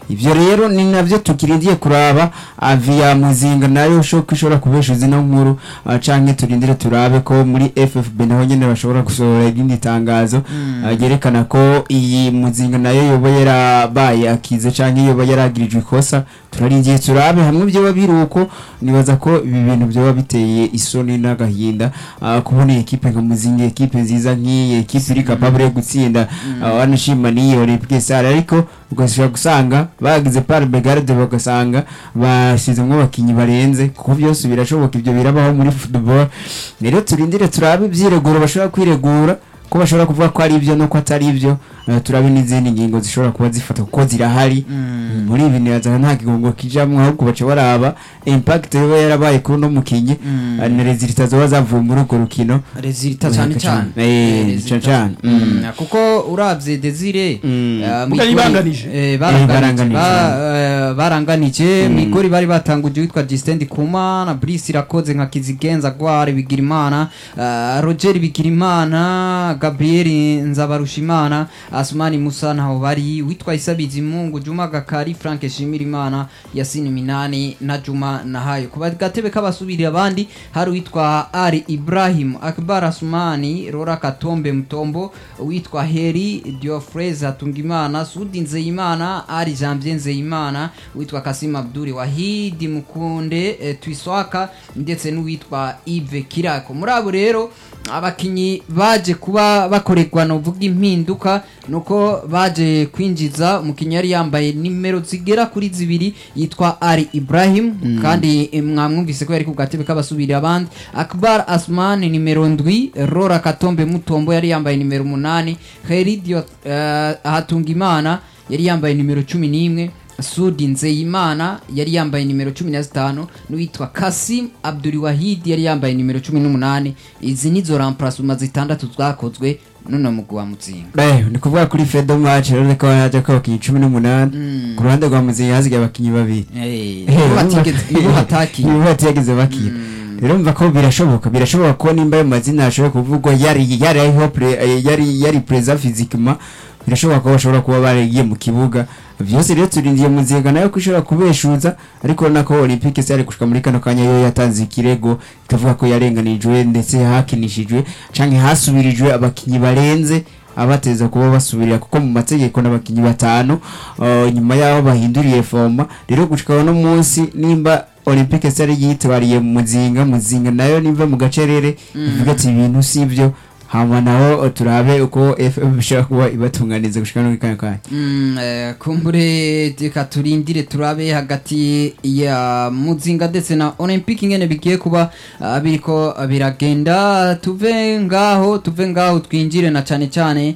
ivyo rero ni navyo tukirindiye kuraba avia muzinga nayo shoko ishobora kubesha zino nkuru ah, canke turindire turabe ko muri FFB naho nyene bashobora gusohora irindi tangazo ah, ryerekana ko iyi muzinga nayo yoba yarabaye akize canke yoba yaragirijwe ikosa turarindiye turabe hamwe vyoba biri uko nibaza ko ibi bintu vyoba biteye isoni n'agahinda ah, kubona iyi ekipe nka muzinga ekipe nziza nk'iyi ekipe iri capable yo gutsinda ah, wanashima n'iyo Olympique Stars ariko ugashobora gusanga bagize par begarde bagasanga bashyizemo abakinnyi barenze kuko byose birashoboka ibyo birabaho muri football rero turindire turabe ibyireguro bashobora kwiregura ko bashobora kuvuga ko ari ibyo nuko atari ibyo eh, turabe n'izindi ngingo zishobora kuba zifata kuko zirahari muri ibi ntirazana nta kigongo kijamwo ahubwo baca baraba impact yoba yarabaye kuri uno mukinnyi eh, na resultat zoba zavuye muri urwo rukino
resulta cyane cyane
Eh,
Eh, resulta.
cyane, cyane.
Mm,
Mm.
kuko urabye desire
Mm.
eh,
Muga
Migori-
yibanganije.
eh,
baranganije.
baranganije Ba- eh, baranganije migori bari batanguje witwa Justin Kuma na Brice irakoze nka Kizigenza Gware Bigirimana eh, Roger Bigirimana Gabriel Nzabarushimana Asmani Musa ntaho bari witwa Isabizi Mungu Juma Gakari Frank Shimirimana Yasini Minani na Juma Nahayo kuba gatebe kabasubirira abandi hari witwa Ali Ibrahim Akbar Asmani Rora Katombe Mutombo witwa Heri Diofrez Hatungimana Sudi Nzeyimana Ali Janvier Nzeyimana witwa Kasim Abduri Wahidi Mukunde eh, Twiswaka ndetse n'uwitwa Yves Kirako muri abo rero abakinyi baje kuba bakorerwa novuga impinduka nuko baje kwinjiza umukinyi yari yambaye nimero zigera kuri zibiri yitwa Ali Ibrahim kandi eh, mwamwumvise ko yari ku gatebe k'abasubirira abandi Akbar Asman nimero ndwi Rora Katombe Mutombo yari yambaye nimero umunani Heridio uh, Hatungimana yari yambaye nimero cumi n'imwe Sudi Nzeyimana yari yambaye nimero cumi na zitanu n'uwitwa Kasim Abdul Wahid yari yambaye nimero cumi n'umunani izi nizo remplacement zitandatu zakozwe none mugwi wa Mutsinga
Eh, ni kuvuga kuri fedo match rero ko haje ko abakinnyi cumi n'umunani ku ruhande rwa muzinga hasigaye abakinnyi babiri
Eh, nibo batigeze- nibo batakiye
nibo batigeze bakina rero mva ko birashoboka birashoboka ko nimba ayo mazina ashobora kuvugwa yari yari ariho pre- eh, yari yari preza physiquement birashoboka ko bashobora kuba baragiye mu kibuga byose rero turindiye muzinga nayo ko ishobora kubeshuza ariko urabona ko olympique se yari gushika muri kano kanya yo yatanze ikirego ikavuga ko yarenganijwe ndetse hakinishijwe canke hasubirijwe abakinyi barenze abateza kuba basubirira kuko mu mategeko n'abakinyi batanu uh, nyuma yaho bahinduriye forma rero gushika no munsi nimba olympique se yari yitwariye muzinga muzinga nayo nimva mu gacerere ivuga ati ibintu sivyo hama naho turabe uko FM bishobora kuba ibatunganiza gushika no kanya kanya
Mm, eh, kumbure reka turindire turabe hagati ya muzinga ndetse na olympic ingene bigiye kuba ah, biriko biragenda tuve ngaho tuve ngaho twinjire na cane cane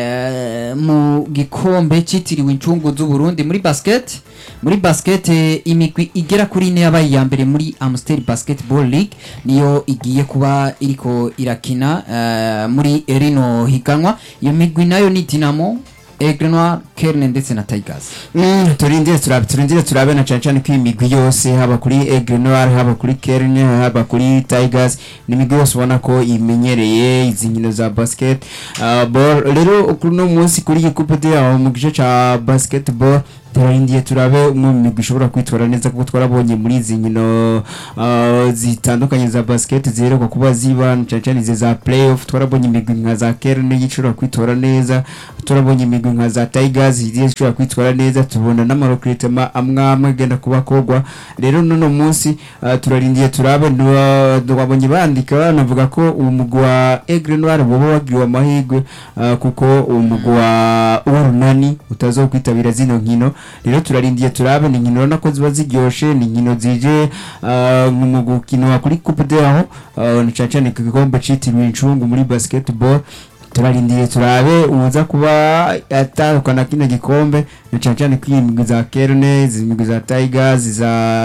eh, mu gikombe citiriwe incungu z'uburundi muri basket muri basket eh, imigwi igera kuri ine yabaye iya mbere muri amstel basketball league niyo igiye kuba iriko irakina eh, muri rino higanwa iyo migwi nayo ni dinamo Aigle Noir, Kerne ndetse na Tigers.
Mm, turindire turabe turindire turabe na cyane cyane ko imigwi yose haba kuri Aigle Noir haba kuri Kerne haba kuri Tigers ni imigwi yose ubona ko imenyereye izi nkino za basket uh, ball rero kuri no munsi kuri iyi coupe de aho mu gice ca basketball turarindiye turabe umwe mu migwi ishobora kwitwara neza kuko twarabonye muri izi nkino uh, zitandukanye za basket ziheruka kuba ziba cyane cyane izi za playoff twarabonye imigwi nka za Kerne ishobora kwitwara neza turabonye imigwi nka za Tigers zigiye zishobora kwitwara neza tubona n'amarokritema amwe amwe agenda kuba kogwa rero nono munsi uh, turarindiye turabe twabonye bandika banavuga ko uwo mugwi wa Aigle Noir boba wagiriwe amahirwe uh, kuko uwo mugwi wa Urunani utazokwitabira zino nkino rero turarindiye turabe ni nkino urabona ko ziba ziryoshe ni nkino zije uh, mu gukino kuri coupe de aho uh, ni cyane cyane ku gikombe citiriwe incungu muri basketball turarindiye turabe uza kuba atandukana kino gikombe na cyane cyane ko iyi migwi za Kerne izi migwi za Tigers za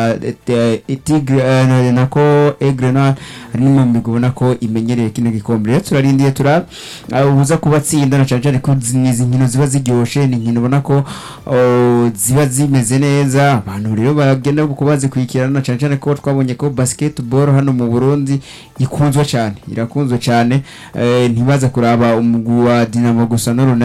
eh, eh, Tigre eh, nako Aigle Noir ari mu migwi ubona ko imenyereye kino gikombe rero turarindiye turabe uh, uza kuba atsinda na cyane cyane ko zi- ni izi nkino ziba ziryoshe ni inkino ubona ko oh, ziba zimeze neza abantu rero bagenda kuba bazikurikirana na cyane cyane ko twabonye ko basketball hano mu Burundi ikunzwe cyane irakunzwe cyane eh, ntibaza kuraba umugwi wa Dinamo gusa n'urunani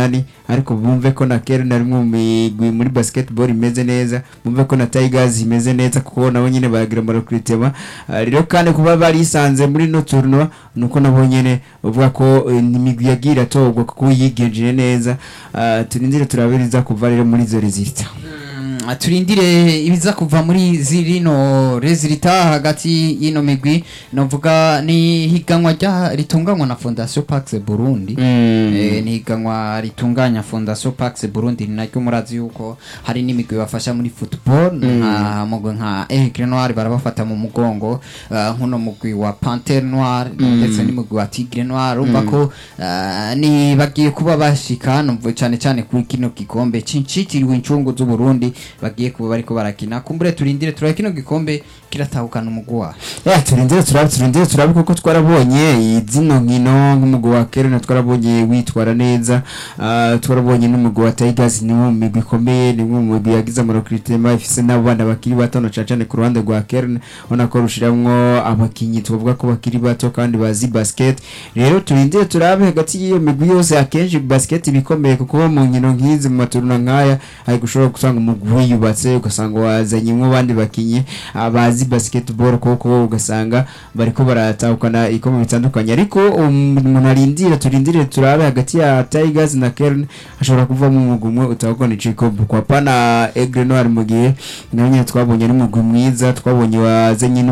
ariko bumve ko na Kern ari mu migwi muri basketball imeze neza bumve ko na Tigers imeze neza kuko nabo nyene baragira mu recruitment Ah, rero kandi kuba barisanze muri no tournoi nuko nabo nyene uvuga ko eh, ni imigwi yagira togwa kuko yigenjeje neza Ah, turindire turabiriza kuva rero muri izo resulta
Mm, turindire ibiza kuva muri zirino rezilita hagati y'ino migwi novuga ni higanwa rya ritunganywa na fondation pax burundi
Mm.
Eh, ni higanwa ritunganya fondation pax burundi ni naryo murazi yuko hari n'imigwi bafasha muri football nka mugwi nka aigle noir barabafata mu mugongo eh, nk'uno mugwi wa panter noir ndetse n'umugwi wa tigre noir urumva ko eh, ni bagiye kuba bashika numva cyane cyane kuri kino gikombe cincitiriwe incungu z'uburundi bagiye kuba bariko barakina kumbure turindire turabe kino gikombe kiratahukana umugwi wayo
ya turindire turabe turindire turabe kuko twarabonye zino nkino nk'umugwi wa Kern twarabonye witwara neza Ah, twarabonye n'umugwi wa Tigers ni mu migwi ikomeye ni mu migwi yagize amarokritema ifise n'abana bakiri bato na cane ku ruhande rwa Kern ubona ko rushiramwo abakinyi tubavuga ko bakiri bato kandi bazi basket rero turindire turabe hagati y'iyo migwi yose akenshi basket bikomeye kuko mu nkino nk'izi mu maturuna nk'aya hari gushobora gusanga umugwi wiyubatse ugasanga wazanyemwo abandi bakinyi ah, bazi basketball kuko ugasanga bariko baratahukana ibikombe bitandukanye ariko um, umuntu arindira turindire turabe hagati ya Tigers na Kern hashobora kuvamo umugwi umwe utahukana igikombe kwa pana Aigle Noir mu gihe nawe nyine twabonye n'umugwi mwiza twabonye wazanye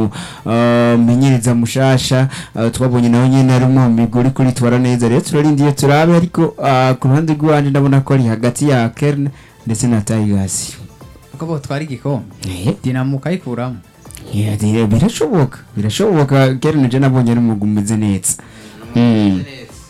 n'umumenyereza mushasha ah, twabonye nawe nyine ari mu migwi uri kuritwara neza rero turarindiye turabe ariko ah, ku ruhande rw'iwanje ndabona ko ari hagati ya Kern ndetse na Tigers
uko botwara igikombe
Eh.
dinamo ukayikuramo
Yeah, dire- birashoboka birashoboka Kern je nabonye ari umugwi umeze neza Mm.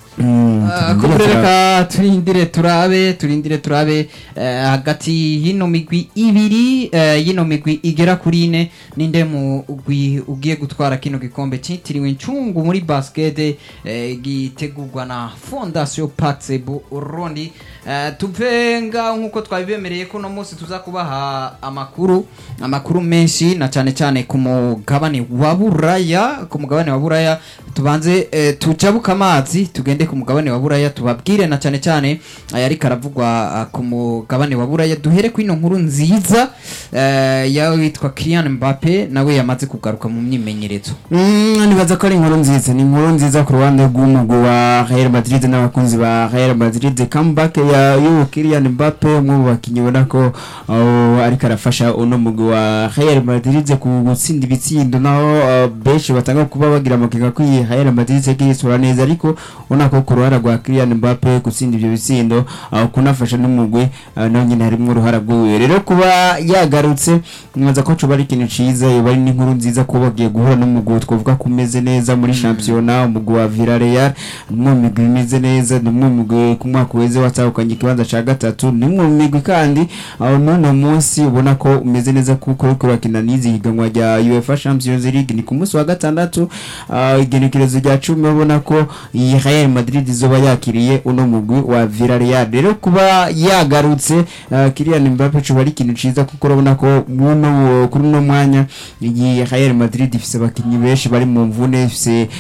Mm,
Ah,
turindire
kumbure
turabe.
reka turindire turabe turindire turabe eh, hagati y'ino migwi ibiri eh, y'ino migwi igera kuri ine ninde mugwi ugiye gutwara kino gikombe cyitiriwe incungu muri basket eh, gitegurwa na fondation pax burundi eh, tuve ngaho nk'uko twabibemereye ko uno munsi tuza kubaha amakuru amakuru menshi na cyane cyane ku mugabane wa buraya ku mugabane wa buraya tubanze eh, tujabuka amazi tugende ku mugabane wa buraya tubabwire na cyane cyane aya ariko aravugwa ah, ku mugabane wa buraya duhere ku ino nkuru nziza eh, yawe witwa Kylian Mbappe nawe yamaze kugaruka mu myimenyerezo
Mm, nibaza ko ari inkuru nziza ni inkuru nziza ku ruhande rw'umugwi wa Real Madrid n'abakunzi ba Real Madrid comeback ya y'uwo Kylian Mbappe umwe mu bakinnyi ubona ko uh, ariko arafasha uno mugwi wa Real Madrid ku gutsinda ibitsindo naho uh, benshi batanga kuba bagira amakenga ko iyi Real Madrid yagiye isura neza ariko ubona ko ku ruhara rwa Kylian Mbappe gutsinda ibyo bitsindo uh, kunafasha n'umugwi uh, naho nyine harimo uruhara rw'iwe rero kuba yagarutse nibaza ko coba ari ikintu ciza yoba ari n'inkuru nziza kuba bagiye guhura n'umugwi twavuga ko umeze neza muri shampiyona umugwi wa Villarreal ni umwe mu migwi imeze neza ni umwe mu migwi ku mwaka uheze watahukanye ikibanza ca gatatu ni umwe mu migwi kandi aho n'uno munsi ubona ko umeze neza kuko uriko urakina n'izi higanwa rya UEFA Champions League ni ku munsi wa gatandatu ah, igenekerezo rya cumi ubona ko iyi Real Madrid izoba yakiriye uno mugwi wa Villarreal rero kuba yagarutse ah, Kylian Mbappe coba ari ikintu ciza kuko urabona ko muno kuri uno mwanya iyi Real Madrid ifise abakinyi benshi bari mu mvune ifise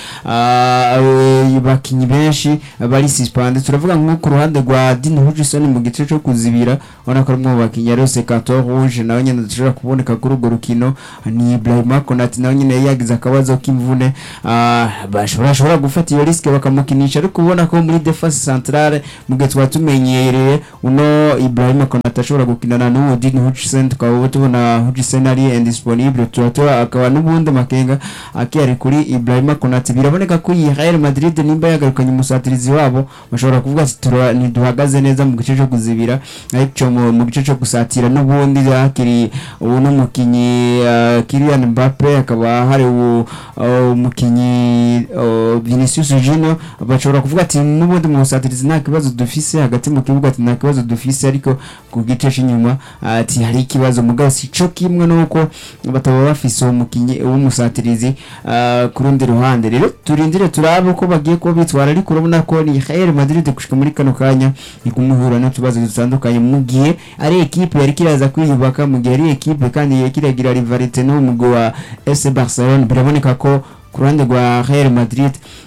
ah, eh, abakinyi benshi bari suspended turavuga nko ku ruhande rwa Dean Hutchinson mu gice cyo kuzibira ubona ko ari umwe mu bakinyi yarose carton rouge nawe nyene dushobora kuboneka kuri urwo rukino ni Ibrahima Konate nawe nyene yagize akabazo k'imvune ah, bashobora bashobora gufata iyo risk bakamukinisha ariko ubona ko muri defense centrale mu gihe twaba tumenyereye uno Ibrahima Konate ashobora gukinana n'uwo Dean Hutchinson tukaba tubona Hutchinson ari indisponible tuba tuba akaba n'ubundi makenga akiyari kuri Ibrahima Konate biraboneka ko iyi Real Madrid nimba yagarukanye umusatirizi wabo bashobora kuvuga ati "Tura- ntiduhagaze neza mu gice cyo kuzibira ariko mu mu gice cyo gusatira n'ubundi hakiri ubu n'umukinyi uh, Kylian Mbappe akaba hari ubu uh, umukinyi uh, Vinicius Junior bashobora kuvuga ati n'ubundi mu busatirizi nta kibazo dufise hagati mu kibuga ati nta kibazo dufise ariko ku gice cy'inyuma ati hari ikibazo mugabo si cyo kimwe nuko bataba bafise uwo mukinyi w'umusatirizi uh, ku rundi ruhande rero turindire turabe uko bagiye kuba bitwara ariko urabona ko ni Real Madrid gushika muri kano kanya ni kumuhura n'utubazo dutandukanye mu gihe ari ekipe yari kiraza kwiyubaka mu gihe ari ekipe kandi yari kiragira rivalite n'umugwi wa FC Barcelona biraboneka ko ku ruhande rwa Real Madrid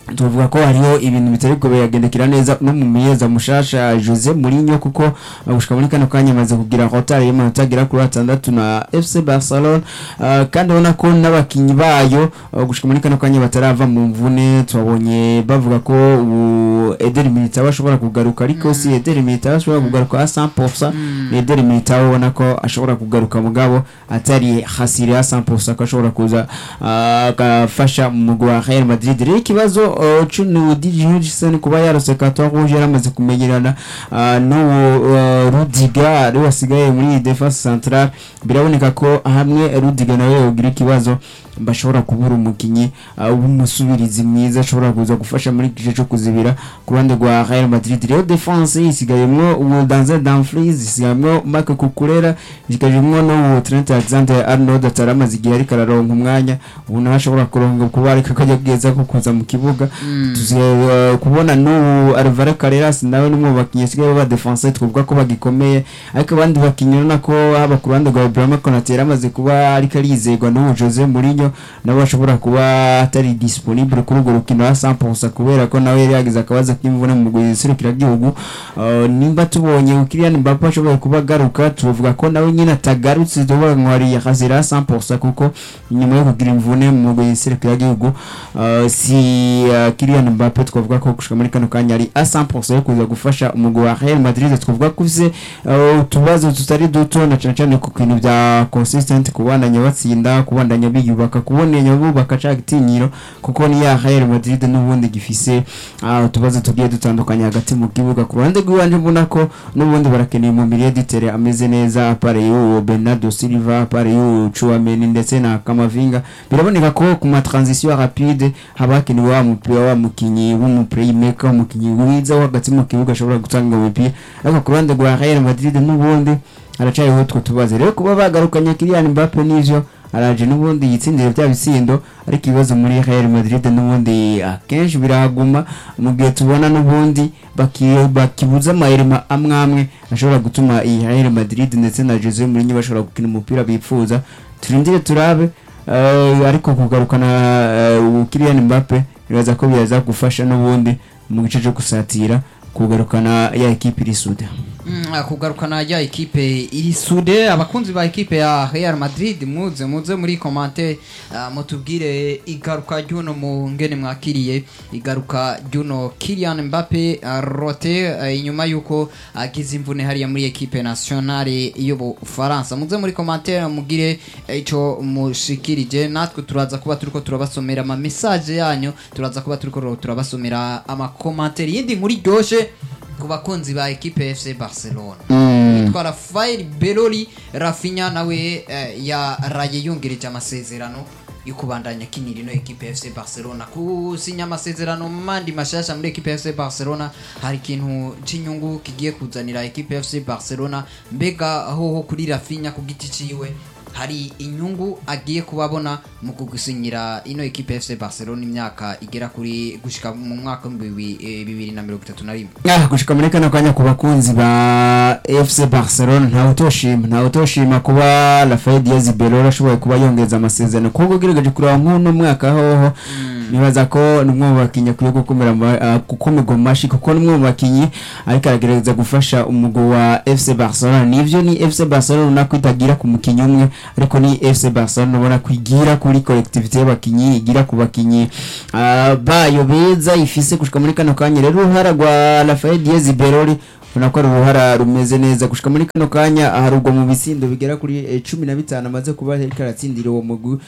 tuvuga ko hariho ibintu bitari ko biragendekera neza no mu miyeza mushasha Jose Mourinho kuko uh, gushika muri kano kanya amaze kugira hotari y'amanota agera kuri atandatu na FC Barcelona uh, kandi ubona ko n'abakinyi bayo uh, gushika muri kano kanya batarava mu mvune twabonye bavuga ko ubu Eder Militao ashobora kugaruka ariko si Eder Militao ashobora kugaruka a 100% ni Eder Militao ubona ko ashobora kugaruka mugabo atari hasiri ya 100% ko ashobora kuza uh, agafasha mu mugwi wa Real Madrid rero ikibazo uh, cuno DJ Hudson kuba yarose carton rouge yaramaze kumenyerana uh, no uh, Rudiger ari wasigaye muri defense centrale biraboneka ko hamwe Rudiger nawe yogira ikibazo bashobora kubura umukinyi uh, w'umusubirizi mwiza ashobora kuza gufasha muri gice cyo kuzibira ku ruhande rwa Real Madrid rero defense isigayemwo uwo Danzel Dumfries isigayemwo Marc Cucurella isigayemwo no Trent Alexander-Arnold ataramaze igihe ariko araronka umwanya ubu nawe ashobora kuronka kuba ariko akajya bwiza ko kuza mu kibuga tuzi uh, kubona n'ubu Alvaro Carreras nawe n'umwe mu bakinnyi asigaye ba defense twavuga ko bagikomeye ariko abandi bakinnyi urabona ko haba ku ruhande rwa Ibrahima Konate yaramaze kuba ariko arizegwa n'uwo Jose Mourinho nawe ashobora kuba atari disponible kuri urwo rukino wa 100% kubera ko nawe yari yagize akabazo k'imvune mu guserukira gihugu uh, nimba tubonye Kylian Mbappe ashobora kuba agaruka tuvuga ko nawe nyine atagarutse tuvuga ngo hari yakazira 100% kuko inyuma yo kugira imvune mu guserukira gihugu uh, si uh, Kylian Mbappe twavuga ko gushika muri kano kanya ari a 100% yo kuza gufasha umugwi wa Real Madrid twavuga ko ufise uh, utubazo tutari duto na cyane cyane ku bintu bya consistent kubandanya batsinda kubandanya biyubaka kubonenya bubaka ca gitinyiro kuko ni ya Real Madrid n'ubundi gifise uh, utubazo tugiye dutandukanye hagati mu kibuga ku ruhande rw'iwanje mbona ko n'ubundi barakeneye mu milieu ditere ameze neza pare y'uwo Bernardo Silva pare y'uwo Chouameni ndetse na Kamavinga biraboneka ko ku ma transition rapide haba hakenewe wa mupira wa mukinyi w'umuplaymaker umukinyi mwiza wo hagati mu kibuga ashobora gutanga umupira ariko ku ruhande rwa Real Madrid n'ubundi haracariho utwo tubazo rero kuba bagarukanye Kylian Mbappe n'ivyo araje n'ubundi yitsindira bya bitsindo ariko ibibazo muri Real Madrid n'ubundi akenshi birahaguma mu gihe tubona n'ubundi baki- bakibuza amayirima amwe amwe ashobora gutuma iyi Real Madrid ndetse na Jose Mourinho bashobora gukina umupira bipfuza turindire turabe eh, ariko kugarukana uh, Kylian Mbappe biraza ko biraza gufasha n'ubundi mu gice cyo gusatira kugarukana ya ekipe iri suda
Mm, ah, kugarukana ya ekipe iri sude abakunzi ba ekipe ya Real Madrid muze muze muri commentaire uh, mutubwire igaruka ry'uno mu ngene mwakiriye igaruka ry'uno Kylian Mbappe uh, rote uh, inyuma yuko agize imvune hariya muri ekipe nationale y'Ubufaransa muze muri commentaire mugire eh, ico mushikirije natwe turaza kuba turiko turabasomera ama message yanyu turaza kuba turiko turabasomera ama commentaire yindi nkuru iryoshe ku bakunzi ba ekipe FC Barcelona yitwa Rafael Beloli Rafinha nawe eh, yaraye yungirije amasezerano yo kubandanya akinira ino ekipe FC Barcelona kusinya amasezerano mandi mashasha muri ekipe FC Barcelona hari ikintu c'inyungu kigiye kuzanira ekipe FC Barcelona mbega hoho kuri Rafinha ku giti ciwe hari inyungu agiye kubabona mu kugusinyira ino ekipe FC Barcelona imyaka igera kuri gushika mu mwaka w'ibihumbi bibi- eh, bibiri na mirongo itatu na rimwe
Ah, gushika muri kano kanya ku bakunzi ba FC Barcelona ntawe utoshima ntawe utoshima kuba Rafael Diaz Belora ashoboye kuba yongeza amasezerano kuko ugerageje kureba nk'uno mwaka hoho nibaza ko ni umwe mu bakinnyi akwiye gukomera ama- ah, gukomerwa mu mashi kuko ni umwe mu bakinnyi ariko aragerageza gufasha umugwi wa FC Barcelona nivyo ni FC Barcelona ubona ko itagira ku mukinnyi umwe ariko ni FC Barcelona ubona ko igira kuri collectivité y'abakinnyi igira ku bakinnyi ah, bayo beza ifise gushika muri kano kanya rero uruhara rwa Rafael Diaz Belori ubona ko ari uruhara rumeze neza gushika muri kano kanya aharugwa mu bitsindo bigera kuri eh, cumi na bitanu amaze kuba ariko aratsindira uwo mugwi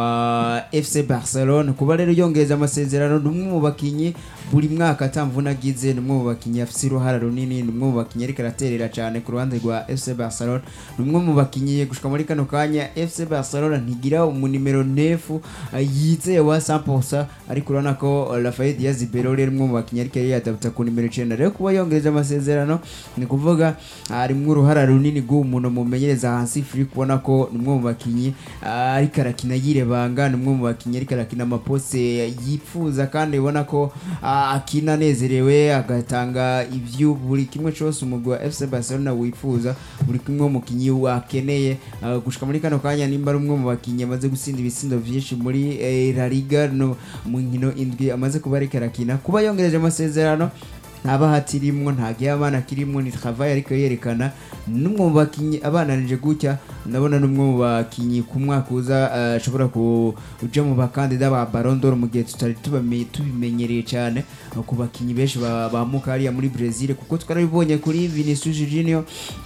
wa FC Barcelona kuba rero yongeza amasezerano ni umwe mu bakinnyi buri mwaka atamvuna agize ni umwe mu bakinnyi afise uruhara runini ni umwe mu bakinnyi ariko araterera cyane ku ruhande rwa FC Barcelona ni umwe mu bakinnyi gushika muri kano kanya FC Barcelona ntigira umunimero nefu eh, yizeye wa 100% ariko urabona ko eh, Rafael Diaz Belori ari umwe mu bakinnyi ariko yari yadapta ku nimero 9 rero kuba yongereje amasezerano masezerano ni kuvuga harimwo uruhara runini rw'umuntu mumenyereza hasi free kubona ko ni umwe mu bakinyi ah, ariko arakina yirebanga ni umwe mu bakinyi ariko arakina amaposte yifuza kandi ubona ko ah, akina anezerewe agatanga ivyo buri kimwe cyose umugwi wa FC Barcelona wifuza buri kimwe umukinyi wakeneye ah, gushika muri kano kanya nimba ari umwe mu bakinyi amaze gutsinda ibitsindo vyinshi muri eh, La Liga no mu nkino indwi amaze kuba ariko arakina kuba yongereje amasezerano nta bahati irimwo nta gihe abana kirimwo ni travail ariko yerekana n'umwe mu bakinyi abananije gutya ndabona n'umwe mu bakinyi ku mwaka uza eh, ashobora kuja mu bakandida ba Ballon d'Or mu gihe tutari tubame- tubimenyereye cyane eh, ku bakinyi benshi ba- bamuka hariya muri Brazil kuko twarabibonye kuri Vinicius Junior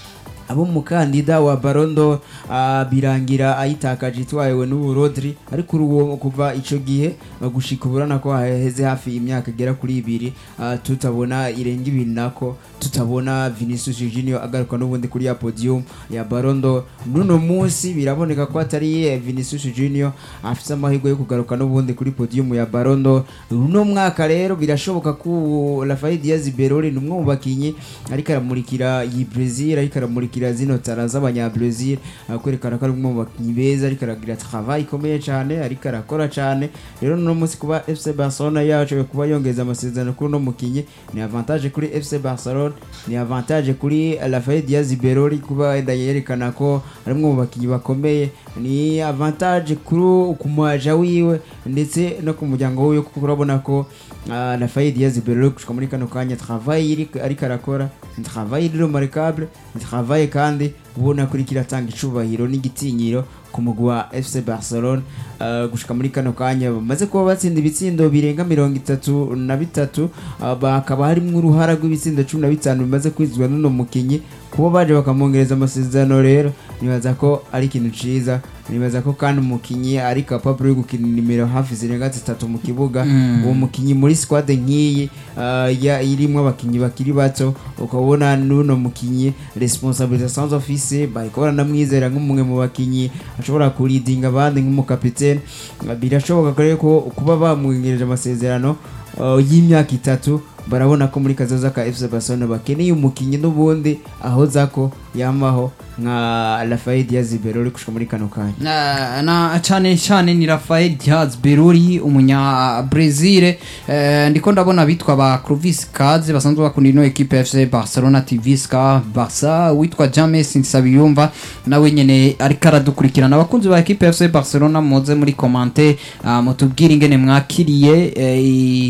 abo mukandida wa barondo uh, birangira ayitakaje itwayewe n'ubu Rodri ariko uwo kuva ico gihe uh, gushika uburana ko haheze hafi imyaka igera kuri ibiri uh, tutabona irenga ibiri nako tutabona Vinicius Junior agaruka n'ubundi kuri ya podium ya barondo nuno munsi biraboneka ko atari eh, Vinicius Junior afite amahirwe yo kugaruka n'ubundi kuri podium ya barondo uno mwaka rero birashoboka ko Rafael Diaz Beroli ni umwe mu bakinyi ariko aramurikira iyi Brazil ariko aramurikira zino tara z'abanya Brazil uh, kwerekana ko ari umwe mu bakinyi beza ariko aragira travail ikomeye cyane ariko arakora cyane rero no munsi kuba FC Barcelona yacu kuba yongeza amasezerano kuri no mukinyi ni avantage kuri FC Barcelona ni avantage kuri Rafael Diaz Beroli kuba wenda yerekana ko ari umwe mu bakinyi bakomeye ni avantage kuri ku muaja wiwe ndetse no ku muryango wiwe kuko urabona ko uh, Rafael Diaz Beroli gushika muri kano kanya travail iri- ariko arakora ni travail remarquable ni travail kandi ubona ko iriko iratanga icubahiro n'igitinyiro ku mugwi wa FC Barcelona uh, gushika muri kano kanya bamaze kuba batsinda ibitsindo birenga mirongo itatu na bitatu uh, bakaba harimwo uruhara rw'ibitsindo cumi na bitanu bimaze kwizwa n'uno mukinyi kuba baje bakamwongereza amasezerano rero nibaza ko ari ikintu ciza nibaza ko kandi umukinyi ari capable yo gukina nimero hafi zirenga zitatu mu kibuga uwo mukinyi muri squad nk'iyi uh, ya- irimwo abakinyi bakiri bato ukabona n'uno mukinyi responsabilité sans office bariko baranamwizera nk'umwe mu bakinyi ashobora kuridinga abandi nk'umukapitene Uh, birashoboka ko rero ko kuba bamwongereje amasezerano uh, y'imyaka itatu barabona ko muri kazoza ka FC Barcelona bakeneye umukinyi n'ubundi ahoza ko yamaho nka Rafael Diaz Beroli gushika muri kano kanya
na, na cyane cyane ni Rafael Diaz Beruri umunya Brazil eh, ndiko ndabona bitwa ba Clovis Kaze basanzwe bakunda ino equipe ya FC Barcelona TV Ska Barca witwa James Nsabiyumva nawe nyene ariko aradukurikirana abakunzi ba equipe ya FC Barcelona muze muri commenter uh, mutubwire ingene mwakiriye eh,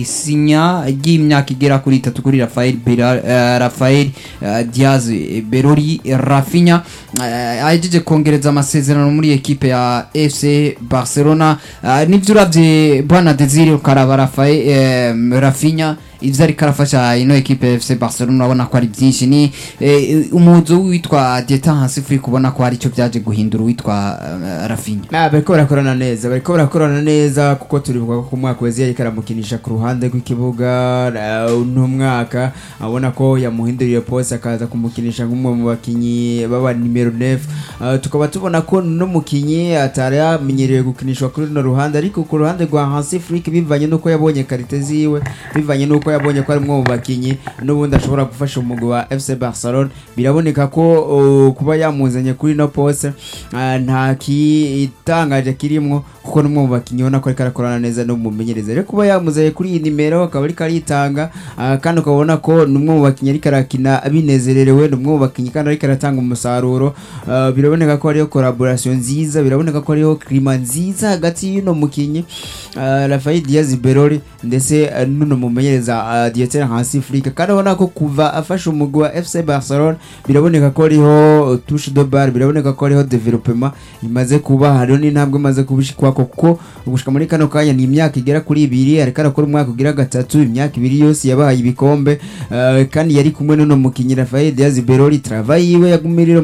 isinya ry'imyaka igera kuri itatu kuri Rafael Bera, eh, Rafael eh, Diaz Beruri Rafinha eh, ahejeje kongereza amasezerano muri ekipe ya FC Barcelona eh, nivyo uravye bwana Desire ukaraba Rafael eh, Rafinha ivyo ariko arafasha ino ekipe ya FC Barcelona urabona ko ari byinshi ni eh, umuzo witwa Dieta Hansi kubona ko hari icyo byaje guhindura witwa eh, Rafinha
Ah, bariko barakorana neza bariko barakorana neza kuko turibuka ko ku mwaka wezi yariko aramukinisha ku ruhande rw'ikibuga ah, uno mwaka abona ko yamuhinduriye pose akaza kumukinisha nk'umwe mu bakinyi baba nimero 9 Ah, tukaba tubona ko no mukinyi atari yamenyerewe gukinishwa kuri runo ruhande ariko ku ruhande rwa Hansi Flick bivanye nuko yabonye karite ziwe bivanye nuko yabonye ko ari umwe mu bakinyi n'ubundi ashobora gufasha umugwi wa FC Barcelona biraboneka ko uh, kuba yamuzanye kuri no pose ah, nta kitangaje kirimwo kuko n'umwe mu bakinyi ubona ko ariko arakorana neza no mumenyereza rero kuba yamuzanye kuri iyi nimero akaba ariko aritanga ah, kandi ukabona ko n'umwe mu bakinyi ariko arakina binezererewe n'umwe mu bakinyi kandi ariko aratanga umusaruro Ah, biraboneka ko hariho collaboration nziza biraboneka ko hariho klima nziza hagati y'uno mukinyi ah, Rafael Diaz Beroli ndetse ah, n'uno mumenyereza uh, Dieter Hansi Flick kandi ubona ko kuva afashe umugwi wa FC Barcelona biraboneka ko hariho uh, touche de balle biraboneka ko hariho development imaze kuba hariho n'intambwe imaze kubishikwako kuko gushika muri kano kanya ni imyaka igera kuri ibiri ariko arakora umwaka ugira gatatu imyaka ibiri yose yabahaye ibikombe uh, kandi yari kumwe n'uno mukinyi Rafael Diaz Beroli travail yiwe yagumirira